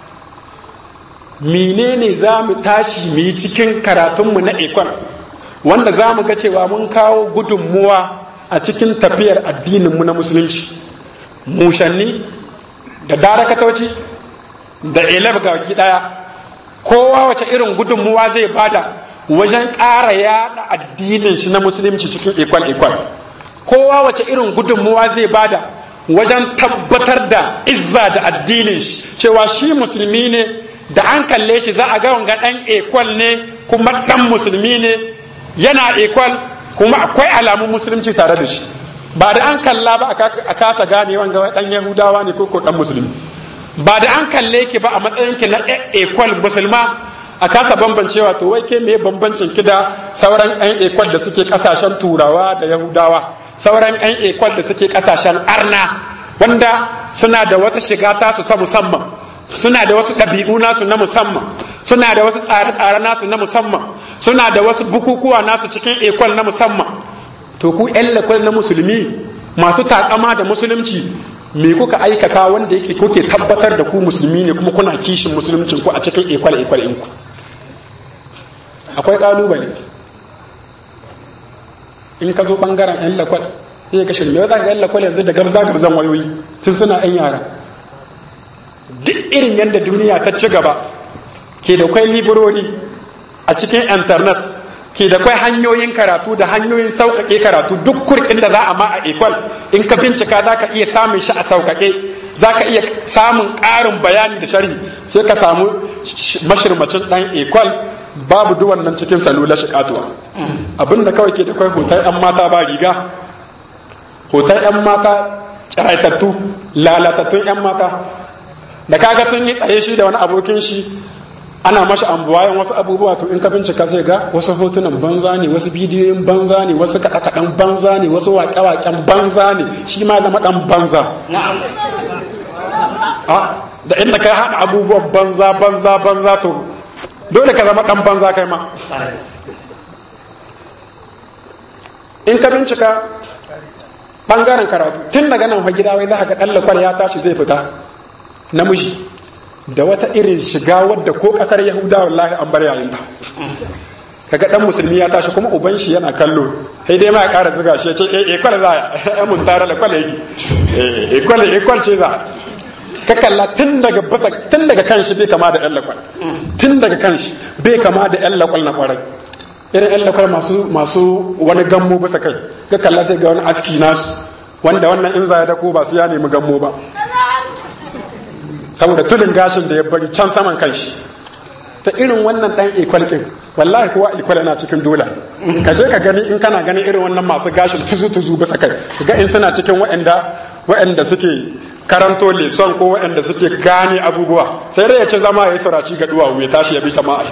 [SPEAKER 3] menene za mu tashi mu yi cikin karatunmu na ekon wanda za mu ga cewa mun kawo gudunmuwa a cikin tafiyar addininmu na musulunci mushanni da darakatoci da elef ga waki daya kowa wace irin gudunmuwa zai bada wajen ƙara yada addinin shi na musulunci cikin ekwal ekwal kowa wace irin gudunmuwa zai bada wajen tabbatar da izza da addinin shi cewa shi musulmi ne da an kalle shi za a ga wanga dan ekwal ne kuma dan musulmi ne yana ekwal kuma akwai alamun musulunci tare da shi ba da an kalla ba a kasa gane wanga dan yahudawa ne ko ko dan musulmi ba da an kalle ki ba a matsayin ki na ekwal musulma a kasa bambancewa to wai ke me bambancin ki da sauran yan ekwal da suke kasashen turawa da yahudawa sauran yan ekwal da suke kasashen arna wanda suna da wata shiga tasu ta musamman suna da wasu ɗabi'u nasu na musamman suna da wasu tsare-tsare nasu na musamman suna da wasu bukukuwa nasu cikin ekwal na musamman to ku yan lakwal na musulmi masu takama da musulunci me kuka aikata wanda yake kuke tabbatar da ku musulmi ne kuma kuna kishin musuluncin ku a cikin ekwal ekwal ɗinku akwai ƙalubale in ka zo ɓangaren yan lakwal sai ka shirme za ka yan lakwal yanzu da gabza gabzan wayoyi tun suna yan yara duk irin yadda duniya ta ci gaba ke da kwai librori a cikin internet ke da kwai hanyoyin karatu da hanyoyin sauƙaƙe karatu duk kurkin da za a ma a ekwal in ka bincika za ka iya samun shi a sauƙaƙe za ka iya samun ƙarin bayani da sharhi sai ka samu mashirmacin ɗan ekwal babu duwan nan cikin salula shi katuwa abinda kawai ke da kwai hoton 'yan mata ba riga hoton 'yan mata tsiraitattu lalatattun 'yan mata da kaga sun yi tsaye shi da wani abokin shi ana mashi ambuwayen wasu abubuwa to in ka bincika sai ga wasu hotunan banza ne wasu bidiyoyin banza ne wasu kaɗe-kaɗen banza ne wasu waƙe-waƙen banza ne shi ma zama ɗan banza da inda kai haɗa abubuwan banza banza banza to dole ka zama ɗan banza kai ma in ka bincika ɓangaren karatu tun daga nan fa gida wai za ka ga ɗan lakwal ya tashi zai fita namiji da wata irin shiga wadda ko kasar yahuda wallahi an bar yayin ta kaga dan musulmi ya tashi kuma uban shi yana kallo sai dai ma ya ƙara zuga shi ya ce eh ekwal za ya mun tare da kwal yake eh ekwal ekwal ce za ka kalla tun daga basa tun daga kanshi bai kama da yan lakwal tun daga kanshi bai kama da yan lakwal na kwarai irin yan lakwal masu masu wani gammo bisa kai ka kalla sai ga wani aski nasu wanda wannan in za ya dako ba su ya nemi gammo ba saboda tulin gashin da ya bari can saman kanshi ta irin wannan dan ikwal din wallahi kuwa ikwal yana cikin dola ka je ka gani in kana ganin irin wannan masu gashin tuzu tuzu bisa kai ga in suna cikin waɗanda waɗanda suke karanto leson ko waɗanda suke gane abubuwa sai dai ya ce zama ya yi suraci ga duwawu ya tashi ya bi jama'a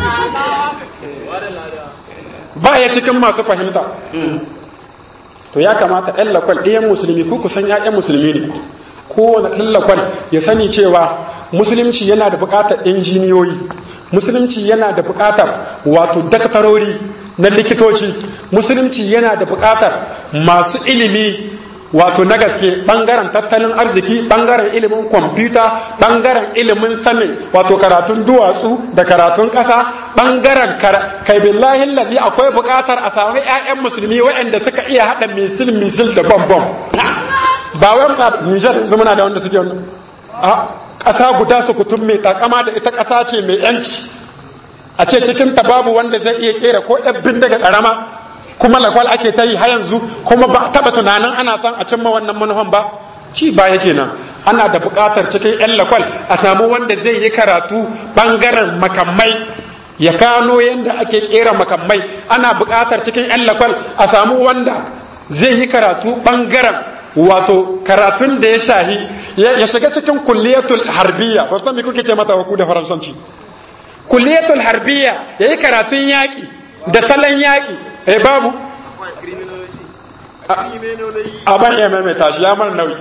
[SPEAKER 3] ba ya cikin masu fahimta to ya kamata ɗan lakwal ɗayan musulmi ko kusan ‘ya'yan musulmi ne kowane ɗan lakwal ya sani cewa musulunci yana da buƙatar injiniyoyi musulunci yana da buƙatar wato daktarori na likitoci musulunci yana da buƙatar masu ilimi wato na gaske ɓangaren tattalin arziki ɓangaren ilimin kwamfuta ɓangaren ilimin sanin wato karatun duwatsu da karatun ƙasa ɓangaren kai billahi lalli akwai buƙatar a samu 'ya'yan musulmi waɗanda suka iya haɗa misil misil da bom bom ba wai nijar yanzu muna da wanda suke wannan a ƙasa guda su kutum mai takama da ita ƙasa ce mai yanci a ce cikin ta babu wanda zai iya kera ko ɗabbin daga ƙarama kuma lakwal ake ta yi har yanzu kuma ba taɓa tunanin ana son a cimma wannan manufan ba ci baya kenan ana da buƙatar cikin 'yan lakwal a samu wanda zai yi karatu ɓangaren makamai ya gano yadda ake kera makamai ana buƙatar cikin 'yan lakwal a samu wanda zai yi karatu ɓangaren wato karatun da ya shahi ya shiga cikin kulliyatul harbiya ba san me kuke ce mata ku da faransanci kulliyatul harbiya yayi karatun yaƙi da salon yaƙi eh babu a ban iya maimaita shi ya mara nauyi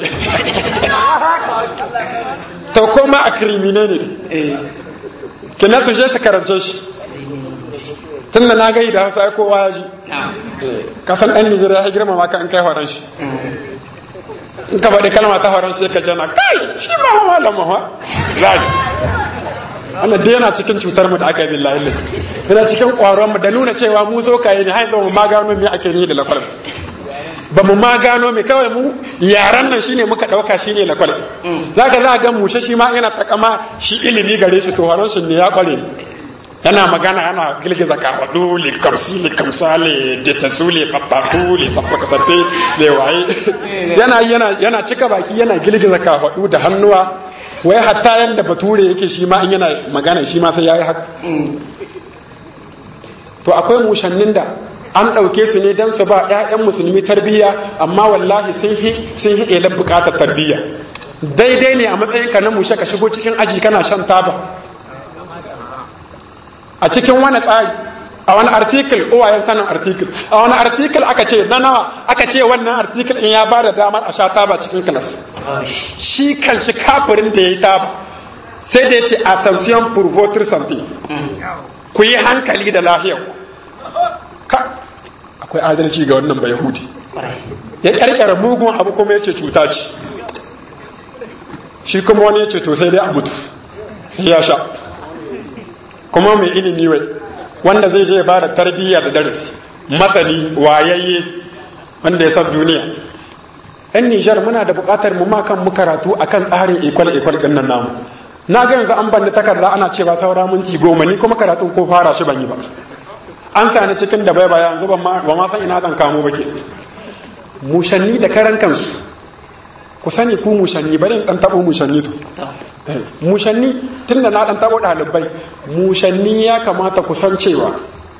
[SPEAKER 3] to koma a krimine ne kina su je su karance shi tun da na gai da hausa kowa ya ji kasan ɗan nigeria ya girmama ka in kai horon shi in ka faɗi kalma ta horon sai ka jana kai shi ma malam ma zaki wannan dai yana cikin cutar mu da aka yi billahi lillahi yana cikin ƙwaron mu da nuna cewa mu zo kai ne har mu ma gano me ake ni da lakwal ba mu ma gano me kawai mu yaran nan shine muka ɗauka shine lakwal zaka za ga mushe shi ma yana takama shi ilimi gare shi to horon shi ne ya ƙware yana magana yana girgiza kafaɗu le kamsi le kamsa le detasu le babbaku le saffaka saffe le waye yana yana yana cika baki yana girgiza kafaɗu da hannuwa wai hatta yanda bature yake shi ma in yana magana shi ma sai yayi haka to akwai mushannin da an ɗauke su ne don su ba 'ya'yan musulmi tarbiyya amma wallahi sun hi sun hi elar buƙatar tarbiyya daidai ne a matsayinka na mushe ka shigo cikin aji kana shan taba a cikin wani tsari a wani article uwayen sanin article a wani article aka ce na nawa aka ce wannan article in ya ba da damar a sha taba cikin class shi kan shi kafirin da ya yi taba sai da ya ce attention pour votre santé ku yi hankali da lahiyar ka akwai adalci ga wannan ba yahudi ya karkara mugun abu kuma ya ce cuta ce shi kuma wani ya ce to sai dai a mutu sai ya sha kuma mai ilimi wai wanda zai je ba da tarbiyya da darasi masani wayayye wanda ya san duniya yan nijar muna da bukatar mu ma kan mu karatu akan tsarin ikwal ikwal din nan namu na ga yanzu an bani takarda ana cewa saura minti goma ni kuma karatun ko fara shi ban yi ba an sani cikin da bai baya yanzu ba ma san ina dan kamo ba ke mushanni da karan kansu ku sani ku mushanni bari in dan tabo mushanni to mushanni tun da na ɗan taɓo ɗalibai mushanni ya kamata ku san cewa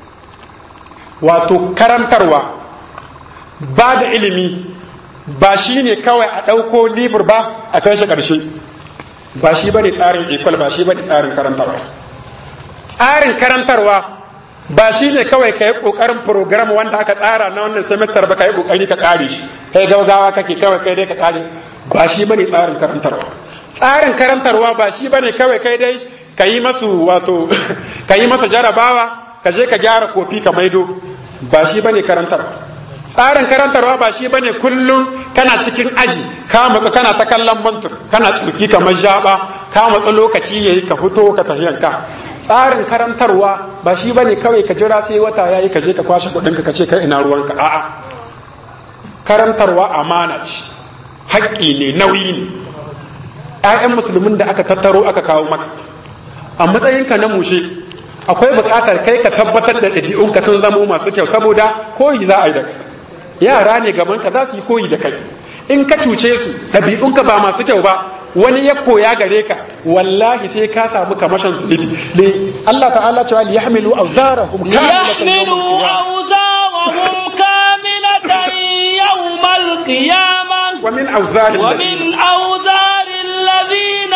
[SPEAKER 3] wato karantarwa ba da ilimi ba shi ne kawai a ɗauko libur ba a kai shi ƙarshe ba shi ba ne tsarin ekwal ba shi ba ne tsarin karantarwa tsarin karantarwa ba shi ne kawai ka yi ƙoƙarin program wanda aka tsara na wannan semester ba ka yi ƙoƙari ka ƙare shi kai gaugawa kake kawai kai dai ka ƙare ba shi ba ne tsarin karantarwa tsarin karantarwa ba shi bane kawai kai dai ka yi masu wato ka yi masa jarabawa ka je ka gyara kofi ka maido ba shi bane karantarwa tsarin karantarwa ba shi bane kullum kana cikin aji ka matsa kana ta kallon mantur kana tsuki kamar jaba ka matsa lokaci yayi ka fito ka tafiyanka tsarin karantarwa ba shi bane kawai ka jira sai wata yayi ka je ka kwashe kuɗin ka ce kai ina ruwanka a'a karantarwa amana ce haƙƙi ne nauyi ne ‘ya'yan musulmin da aka tattaro aka kawo maka a matsayinka na mushe akwai buƙatar kai ka tabbatar da ɗabi'unka sun zamo masu kyau saboda koyi za a yi da kai yara ne gaban ka za su yi koyi da kai in ka cuce su ɗabi'unka ba masu kyau ba wani ya koya gare ka wallahi sai ka samu kamashin zunubi li Allah ta'ala cewa li yahmilu awzarahum
[SPEAKER 2] ليحملوا أوزارهم كاملة يوم القيامة
[SPEAKER 3] wa min awzari
[SPEAKER 2] ومن أوزار الذين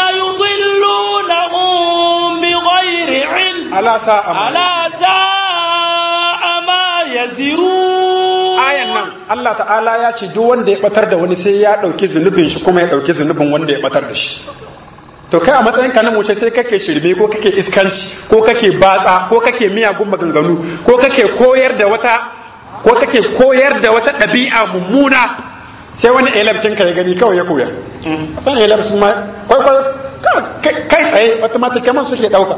[SPEAKER 2] يضلونهم بغير علم
[SPEAKER 3] ala sa'a ma.
[SPEAKER 2] ألا ساء ما يزرون
[SPEAKER 3] ayan nan Allah ta'ala ya ce duk wanda ya batar da wani sai ya dauki zunubin shi kuma ya dauki zunubin wanda ya batar da shi to kai a matsayin ka na muce sai kake shirme ko kake iskanci ko kake batsa ko kake miyagun maganganu ko kake koyar da wata ko kake koyar da wata ɗabi'a mummuna sai wani elabcin ka ya gani kawai ya koya san elabcin ma kwaikwai kai tsaye automaticaman suke ɗauka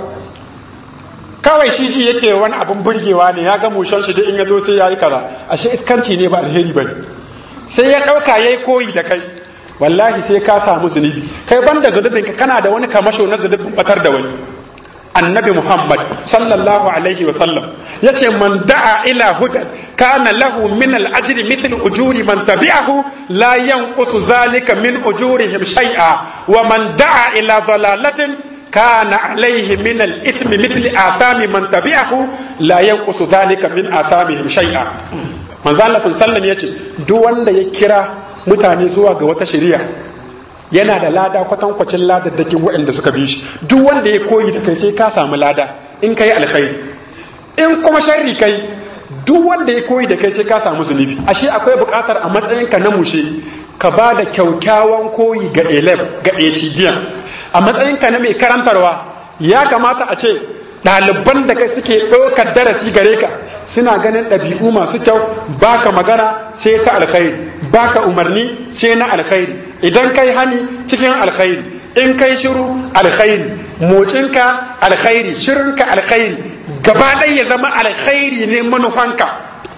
[SPEAKER 3] kawai shi shi yake wani abin burgewa ne ya ga mushen shi da in ya zo sai ya yi kaza ashe iskanci ne ba alheri ba sai ya ɗauka ya yi koyi da kai wallahi sai ka samu zunubi kai banda zunubin ka kana da wani kamasho na zunubin batar da wani annabi muhammad sallallahu alaihi wa sallam ya ce man da'a ila hudan kana lahu min al-ajri mithl ujuri man tabi'ahu la yanqusu zalika min ujurihim shay'a wa man da'a ila dalalatin كان عليه من الإثم مثل آثام من تبعه لا ينقص ذلك من آثامهم شيئا manzo Allah sallallahu alaihi yace duk wanda ya kira mutane zuwa ga wata shari'a yana da lada kwatankwacin ladaddakin waɗanda suka bi shi duk wanda ya koyi da kai sai ka samu lada in kai alkhairi in kuma sharri kai duk wanda ya koyi da kai sai ka samu zunubi ashe akwai buƙatar a matsayinka na mushe ka ba da kyaukyawan koyi ga elef ga etidiyan a matsayinka na mai karantarwa ya kamata a ce ɗaliban da kai suke ɗaukar darasi gare ka suna ganin ɗabi'u masu kyau baka magana sai ta alkhairi baka umarni sai na alkhairi idan kai hani cikin alkhairi in kai shiru alkhairi mocinka alkhairi shirinka alkhairi gaba ɗaya ya zama alkhairi ne manufanka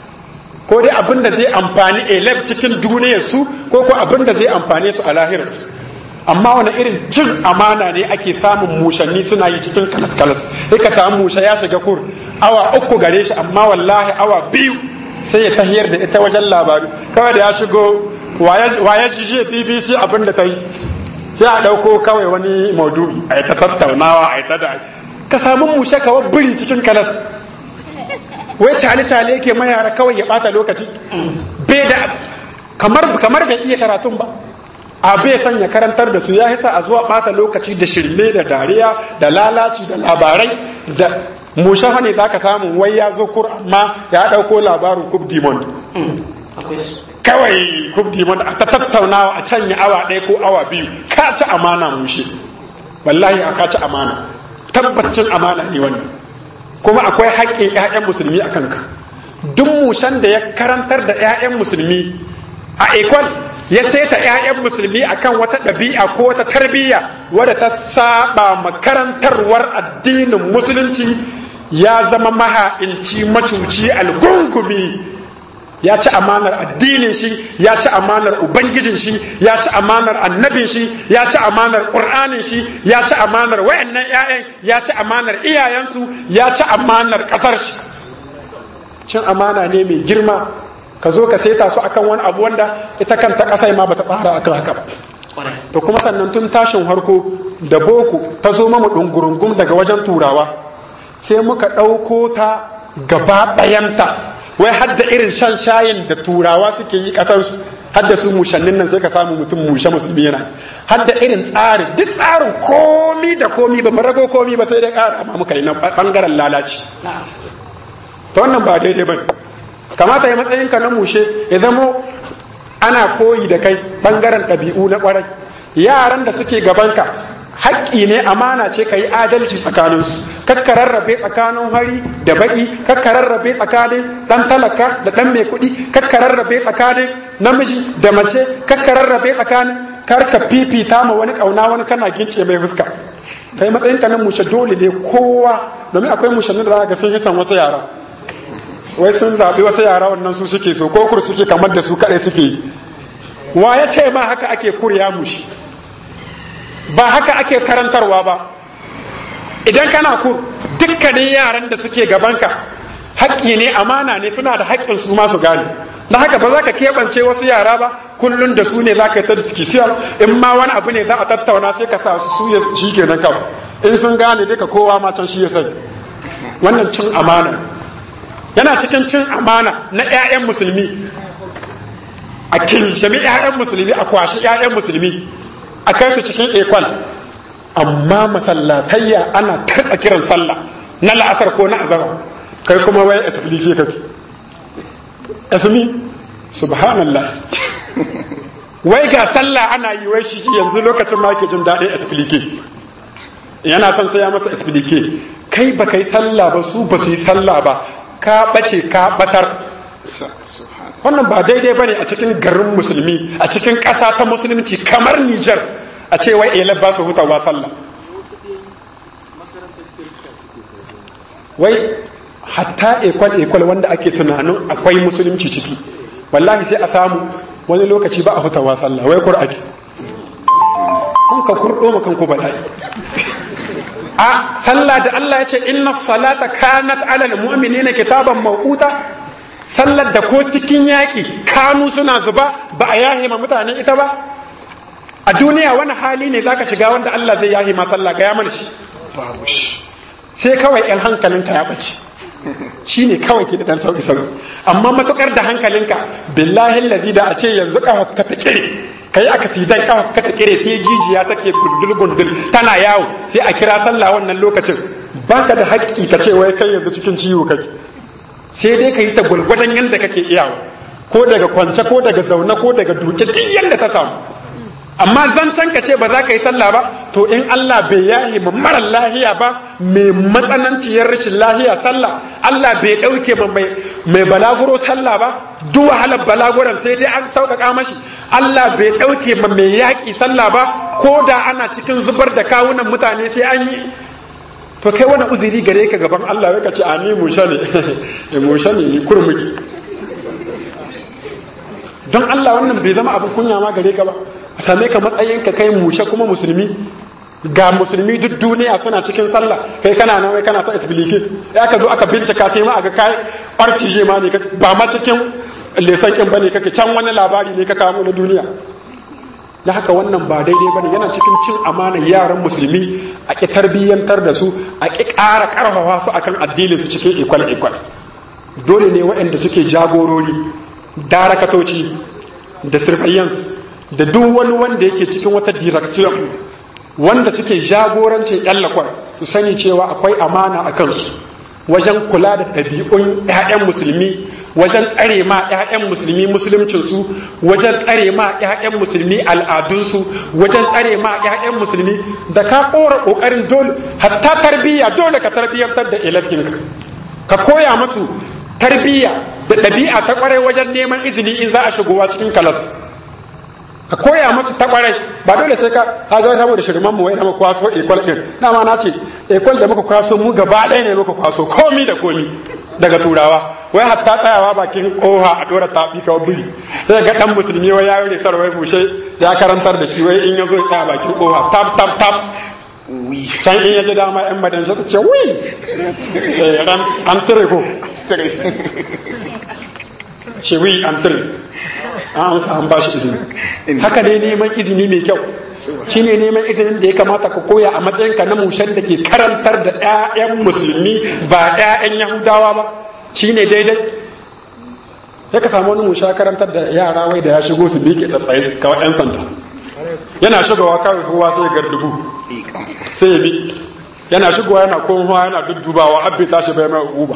[SPEAKER 3] ko dai abin da zai amfani elef cikin duniyarsu ko ko abin da zai amfane su a lahirarsu amma wani irin cin amana ne ake samun mushanni suna yi cikin kalas-kalas sai ka samu musha ya shiga kur awa uku gare shi amma wallahi awa biyu sai ya tahiyar da ita wajen labaru kawai da ya shigo waya ji bbc abin da ta yi sai a ɗauko kawai wani maudu'i a yi ta tattaunawa a yi ta da ka samu mushe kawai biri cikin kalas wai cale-cale yake mayara kawai ya bata lokaci bai da kamar bai iya karatun ba a bai son ya karantar da su ya hisa a zuwa bata lokaci da shirme da dariya da lalaci da labarai da mushafa ne za ka samu wai ya zo kur amma ya ɗauko labarin kub dimond kawai kub dimond a ta tattaunawa a canya awa ɗaya ko awa biyu ka ci amana mushe wallahi a ka ci amana tabbas cin amana ne wannan kuma akwai haƙƙin 'ya'yan musulmi a kanka duk mushan da ya karantar da 'ya'yan musulmi a ekol ya saita 'ya'yan musulmi akan wata ɗabi'a ko wata tarbiyya wadda ta saba makarantarwar addinin musulunci ya zama maha'inci macuci algungumi ya ci amanar addinin shi ya ci amanar ubangijin shi ya ci amanar annabin shi ya ci amanar qur'anin shi ya ci amanar wayannan ƴaƴan ya ci amanar iyayensu ya ci amanar ƙasar shi cin amana ne mai girma ka zo ka saita su akan wani abu wanda ita kanta ƙasai ma bata tsara akan haka to kuma sannan tun tashin harko da boko ta zo mamu ɗungurungum daga wajen turawa sai muka ɗauko ta gaba ɗayanta wai hadda irin shan shayin da turawa suke yi kasansu hadda su mushannin nan sai ka samu mutum mushe musulmi yana hadda irin tsarin duk tsarin komi da komi ba rago komi ba sai dai ƙara amma muka yi na bangaren lalaci ta wannan ba daidai ba kamata ya matsayin ka na mushe ya zamo ana koyi da kai bangaren ɗabi'u na ƙwarai yaran da suke gabanka haƙƙi ne amana ce ka yi adalci tsakaninsu kakka rarrabe tsakanin hari da baƙi kakka rarrabe tsakanin ɗan talaka da ɗan mai kuɗi kakka rarrabe tsakanin namiji da mace kakka rarrabe tsakanin karka fifita ma wani ƙauna wani kana gince mai fuska kai matsayin ka nan mushe dole ne kowa domin akwai mushannin da za ga sun hisan wasu yara wai sun zaɓi wasu yara wannan su suke so ko kur suke kamar da su kaɗai suke yi wa ya ce ma haka ake kurya mushi ba haka ake karantarwa ba idan kana kur dukkanin yaran da suke gabanka haƙƙi ne amana ne suna da haƙƙin su masu gane na haka ba za ka keɓance wasu yara ba kullum da su ne za ka yi ta diskisiyar in ma wani abu ne za a tattauna sai ka sa su su shi kenan kawai in sun gane duka kowa ma can shi ya sani wannan cin amana yana cikin cin amana na 'ya'yan musulmi a kinshami 'ya'yan musulmi a kwashi 'ya'yan musulmi a kai su cikin ekwal amma masallatayya ana tartsa kiran sallah na la'asar ko na azara kai kuma wai asibiti kake asmi subhanallah wai ga sallah ana yi wai shi yanzu lokacin ma ke jin daɗin asibiti yana son sai ya masa asibiti kai ba kai sallah ba su ba su yi sallah ba ka ɓace ka ɓatar wannan ba daidai ba ne a cikin garin musulmi a cikin ƙasa ta musulunci kamar nijar a ce wai elab ba su hutawa sallah wai hatta ekwal ekwal wanda ake tunanin akwai musulunci ciki wallahi sai a samu wani lokaci ba a hutawa sallah wai qur'ani kun ka kurdo makan ku bala'i a sallah da Allah ya ce inna salata kanat alal mu'minina kitaban mawquta sallar da ko cikin yaki kanu suna zuba ba a yahe ma mutane ita ba a duniya wani hali ne zaka shiga wanda Allah zai yahe ma sallah ga ya mana shi babu shi sai kawai yan hankalinka ya bace shi ne kawai ke da dan sauki sauki amma matukar da hankalinka billahi lazi da a ce yanzu ka ka ta kire kai aka sidan ka ka ta kire sai jijiya take gundul gundul tana yawo sai a kira sallah wannan lokacin baka da haƙƙi ka ce wai kai yanzu cikin ciwo kake sai dai ka yi ta gulgwadan yadda kake iyawa ko daga kwance ko daga zaune ko daga duke duk yadda ta samu amma zancen ka ce ba za ka yi sallah ba to in Allah bai yahi ma mara lahiya ba mai matsananciyar rashin lahiya sallah Allah bai ɗauke ma mai balaguro sallah ba duk wahalar balaguran sai dai an sauƙaƙa mashi Allah bai ɗauke ma mai yaƙi sallah ba ko da ana cikin zubar da kawunan mutane sai an yi to kai wani uzuri gare ka gaban Allah ya ce a ni musha ne musha ne ni kurmuki don Allah wannan bai zama abin kunya ma gare ka ba a same ka matsayin ka kai mushe kuma musulmi ga musulmi duk duniya suna cikin sallah kai kana nan wai kana ta isbilike ya ka zo aka bincika sai ma aga kai RCJ ma ne ba ma cikin lesan kin bane kake can wani labari ne ka kawo na duniya da haka wannan ba daidai bane yana cikin cin amanar yaran musulmi a ki tarbiyyantar da su a ki ƙara ƙarfafa su akan addinin su cikin ikwal ikwal dole ne waɗanda suke jagorori darakatoci da surveillance da duk wani wanda yake cikin wata direction wanda suke jagorancin yan lakwar su sani cewa akwai amana a kansu wajen kula da ɗabi'un 'ya'yan musulmi wajen tsare ma 'ya'yan musulmi musuluncinsu wajen tsare ma 'ya'yan musulmi al'adunsu wajen tsare ma 'ya'yan musulmi da ka kora ƙoƙarin dole hatta tarbiyya dole ka tarbiyyantar da ilafinka ka koya masu tarbiyya da ɗabi'a ta ƙwarai wajen neman izini in za a shigowa cikin kalas ka koya masu ta ƙwarai ba dole sai ka ha ga saboda shirman mu wai na muka kwaso ekol din dama na ce ekol da muka kwaso mu gaba ɗaya ne muka kwaso komi da komi daga turawa wai hatta tsayawa bakin koha a dora tafi kawai biri sai ga dan musulmi wai ya yi wai bushe ya karantar da shi wai in ya zo ya tsaya bakin koha tap tap tap can in ya ji dama yan madan shi ce wi an tire ko shi wi an tire an sa an ba shi izini haka ne neman izini mai kyau shi ne neman izinin da ya kamata ka koya a matsayinka na mushen da ke karantar da 'ya'yan musulmi ba 'ya'yan yahudawa ba shi ne daidai ya ka samu wani musha karantar da yara wai da ya shigo su ke tsatsaye kawai 'yan sanda yana shigowa kawai kowa sai gardugu sai ya bi yana shigowa yana komowa yana duddubawa abin tashi bai mai uba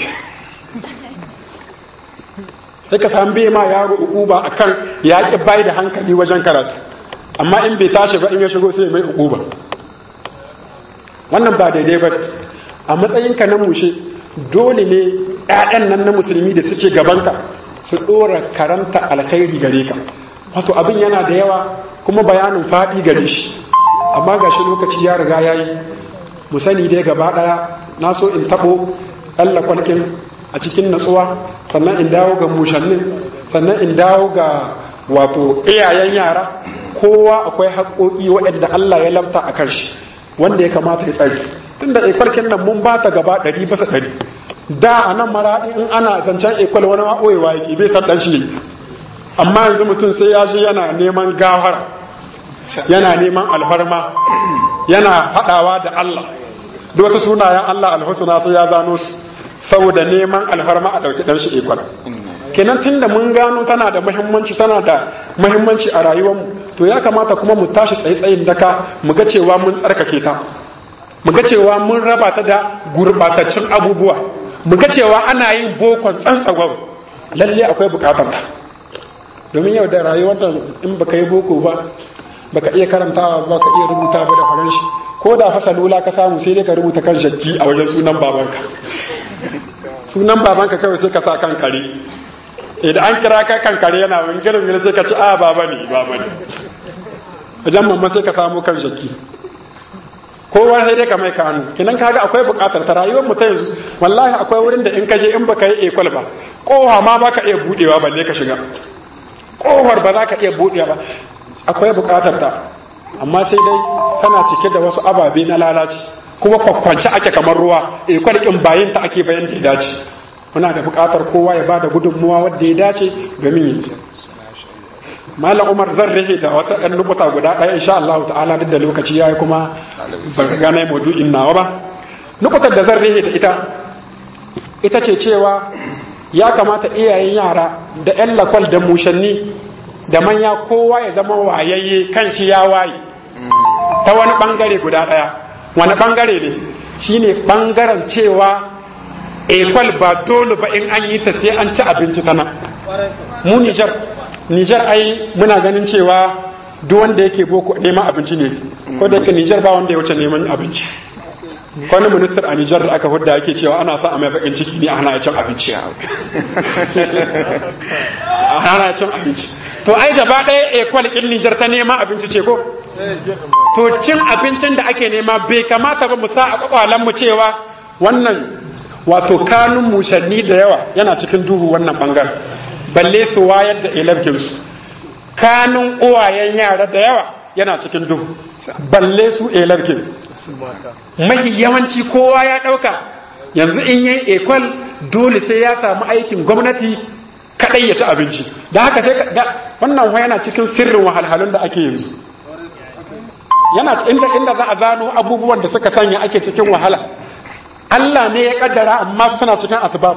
[SPEAKER 3] sai ka san bai ma yaro ukuba akan ya ki bai da hankali wajen karatu amma in bai tashi ba in ya shigo sai mai ukuba wannan ba daidai ba a matsayinka na mushe dole ne ƴaƴan nan na musulmi da suke gabanka su ɗora karanta alkhairi gare ka wato abin yana da yawa kuma bayanin faɗi gare shi amma ga shi lokaci ya riga ya yi mu sani dai gaba ɗaya na so in taɓo Allah kwalkin a cikin natsuwa sannan in dawo ga mushannin sannan in dawo ga wato iyayen yara kowa akwai haƙoƙi waɗanda Allah ya lamta a kan shi wanda ya kamata ya tsari tunda ikwalkin nan mun ba ta gaba ɗari bisa ɗari da a nan maraɗi in ana zancen ikwal wani ma ɓoyewa yake bai san ɗan shi ne amma yanzu mutum sai ya shi yana neman gawara yana neman alfarma yana haɗawa da Allah da wasu sunayen Allah alhusuna sai ya zano su saboda neman alfarma a ɗauki ɗan shi ikwal kenan tunda mun gano tana da muhimmanci tana da muhimmanci a rayuwarmu to ya kamata kuma mu tashi tsaye-tsayin daka mu ga cewa mun tsarkake ta mu ga cewa mun raba ta da gurbataccen abubuwa mu ga cewa ana yin bokon tsantsagwar lalle akwai bukatar ta domin yau da rayuwar da in baka yi boko ba baka iya karantawa ba ka iya rubuta ba da faranshi ko da fasa lula ka samu sai dai ka rubuta kan shakki a wajen sunan babanka sunan babanka kawai sai ka sa kan kare idan an kira ka kan kare yana wani girin girin sai ka ci a baba ne baba ne wajen mamma sai ka samu kan shakki kowa sai dai ka mai kanu kinan kaga akwai bukatar ta rayuwar mu ta yanzu wallahi akwai wurin da in ka je in baka yi ekwal ba kowa ma baka iya budewa balle ka shiga kowar ba za ka iya budewa ba akwai bukatar ta amma sai dai tana cike da wasu ababe na lalaci kuma kwakwance ake kamar ruwa ekwal kin bayin ta ake bayan da ya dace muna da bukatar kowa ya bada gudunmuwa wadda ya dace domin yi malam umar zan rihe da wata ɗan nukuta guda ɗaya insha Allah ta'ala duk da lokaci yayi kuma ba ka gane maudu'in nawa ba nukutar da zan rihe da ita ita ce cewa ya kamata iyayen yara da ƴan lakwal da mushanni da manya kowa ya zama wayayye kan shi ya waye ta wani bangare guda ɗaya wani bangare ne shine bangaren cewa ekwal ba dole ba in an yi ta sai an ci abinci ta nan mu nijar nijar ai muna ganin cewa duk wanda yake boko neman abinci ne ko da yake nijar ba wanda ya wuce neman abinci wani minister a nijar da aka hudda yake cewa ana sa a mai bakin ciki ne a hana cin abinci a hana cin abinci to ai gaba ɗaya ekwal kin nijar ta neman abinci ce ko to cin abincin da ake nema bai kamata ba mu sa a kwakwalen mu cewa wannan wato kanun mushanni da yawa yana cikin duhu wannan bangar balle su wayar da ilarkinsu kanun uwayen yara da yawa yana cikin duhu balle su ilarkin mahi yawanci kowa ya ɗauka yanzu in yi ekwal dole sai ya samu aikin gwamnati kaɗai ya ci abinci da haka sai wannan yana cikin sirrin wahalhalun da ake yanzu yana inda inda za a zano abubuwan da suka sanya ake cikin wahala Allah ne ya kaddara amma suna cikin asbab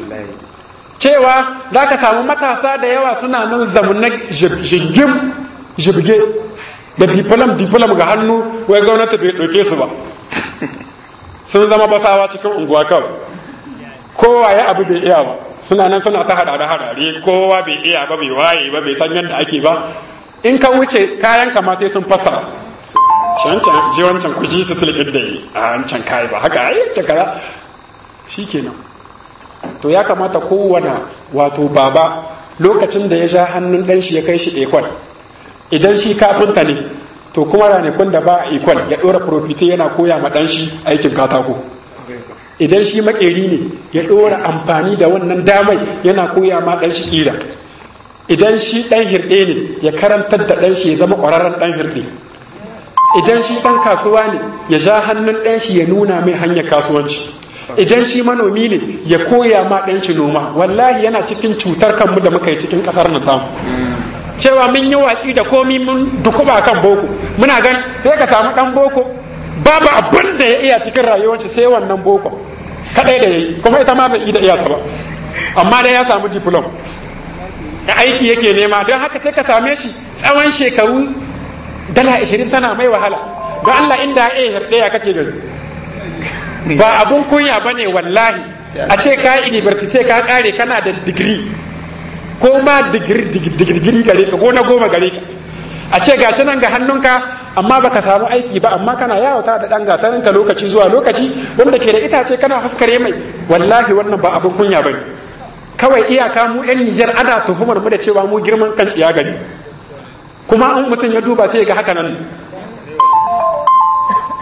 [SPEAKER 3] cewa za ka samu matasa da yawa suna nan zamunan jingim jibge da diplom diplom ga hannu wai gwamnati bai ɗauke su ba sun zama basawa cikin unguwa kawai kowa ya abu bai iya ba suna nan suna ta hadare hadare kowa bai iya ba bai waye ba bai san yadda ake ba in ka wuce kayan kama sai sun fasa wancan je wancan ku ji su tilbin da yi a wancan kayi ba haka ai wancan kaza shikenan to ya kamata kowane wato baba lokacin da ya sha hannun dan shi ya kai shi ekwal idan shi kafinta ne to kuma ranakun da ba ekwal ya dora profite yana koya ma dan shi aikin katako idan shi makeri ne ya dora amfani da wannan damai yana koya ma dan shi kira idan shi dan hirɗe ne ya karantar da dan shi ya zama ƙwararren dan hirɗe idan shi ɗan kasuwa ne ya ja hannun ɗan shi ya nuna mai hanyar kasuwanci idan shi manomi ne ya koya ma ɗan shi noma wallahi yana cikin cutar kanmu da muka yi cikin ƙasar nan tamu cewa mun yi watsi da komi mun dukuba kan boko muna gan sai ka samu ɗan boko babu abin da ya iya cikin rayuwarci sai wannan boko kaɗai da ya yi kuma ita ma bai da iya ta ba amma dai ya samu diplom da aiki yake nema don haka sai ka same shi tsawon shekaru dala ashirin tana mai wahala don Allah inda ya ɗaya kake gani ba abun kunya ba ne wallahi a ce ka university ka kare kana da digiri ko ma digiri gare ka ko na goma gare ka a ce gashi nan ga hannunka amma baka samu aiki ba amma kana yawata da ɗan gatarinka lokaci zuwa lokaci wanda ke da itace kana haskare mai wallahi wannan ba abun kunya ba ne kawai iyaka mu 'yan Nijar ana tuhumar mu da cewa mu girman kan tsiya gani kuma an mutum ya duba sai ga haka nan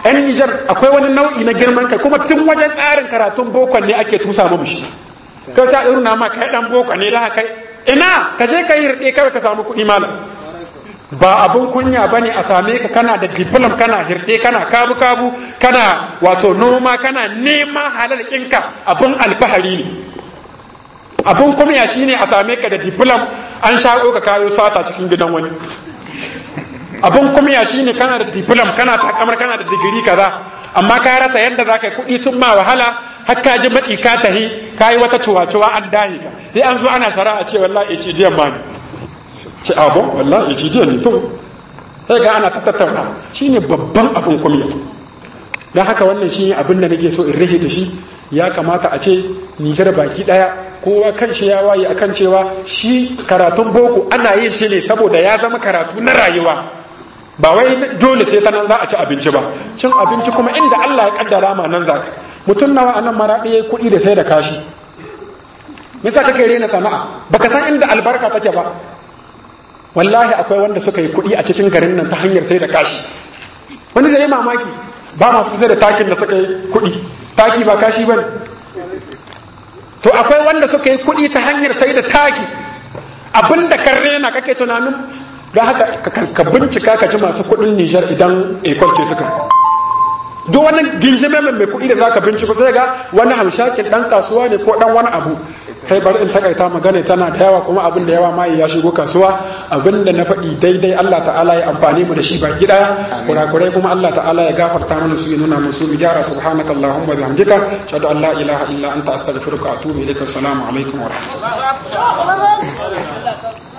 [SPEAKER 3] 'yan Nijar akwai wani nau'i na girman kai kuma tun wajen tsarin karatun bokon ne ake tusa mu shi kai sa irin na ma kai dan boko ne la kai ina ka je ka yi rike kawai ka samu kuɗi malam ba abun kunya bane a same ka kana da diplom kana hirɗe kana kabu kabu kana wato noma kana nema halal ɗinka abun alfahari ne abun kunya shine a same ka da diplom an shaƙo ka kayo sata cikin gidan wani abun kunya shine kana da diplom kana takamar kana da digiri kaza amma ka rasa yadda za ka yi kuɗi sun ma wahala har ka ji maci ka tahi ka yi wata cuwa-cuwa an dahi ka sai an zo ana sara a ce wallahi ce diyan ma ne ce abon wallahi ce diyan ne to sai ga ana tattauna shine babban abun kunya don haka wannan shi abin da nake so in rahe da shi ya kamata a ce nijar baki daya kowa kan shi ya waye akan cewa shi karatun boko ana yin shi ne saboda ya zama karatu na rayuwa ba wai dole sai ta nan za a ci abinci ba cin abinci kuma inda Allah ya kaddara ma nan za ka mutum nawa anan maraɗi ya kuɗi da sai da kashi misa kake rena sana'a baka san inda albarka take ba wallahi akwai wanda suka yi kuɗi a cikin garin nan ta hanyar sai da kashi wani zai yi mamaki ba masu sai da takin da suka yi kuɗi taki ba kashi ba ne to akwai wanda suka yi kuɗi ta hanyar sai da taki abinda kan rena kake tunanin don haka ka bincika ka ji masu kuɗin nijar idan ekwalce suka duk wani ginjime mai kuɗi da zaka binciko sai ga wani hamshakin ɗan kasuwa ne ko ɗan wani abu kai bari in takaita magana tana da yawa kuma abin da yawa ma ya shigo kasuwa abin da na faɗi daidai Allah ta'ala ya amfani mu da shi baki ɗaya kurakurai kuma Allah ta'ala ya gafarta mana su ya nuna mu su gyara subhanaka allahumma bihamdika shadu an la ilaha illa anta astaghfiruka wa atubu ilaika assalamu alaikum wa rahmatullahi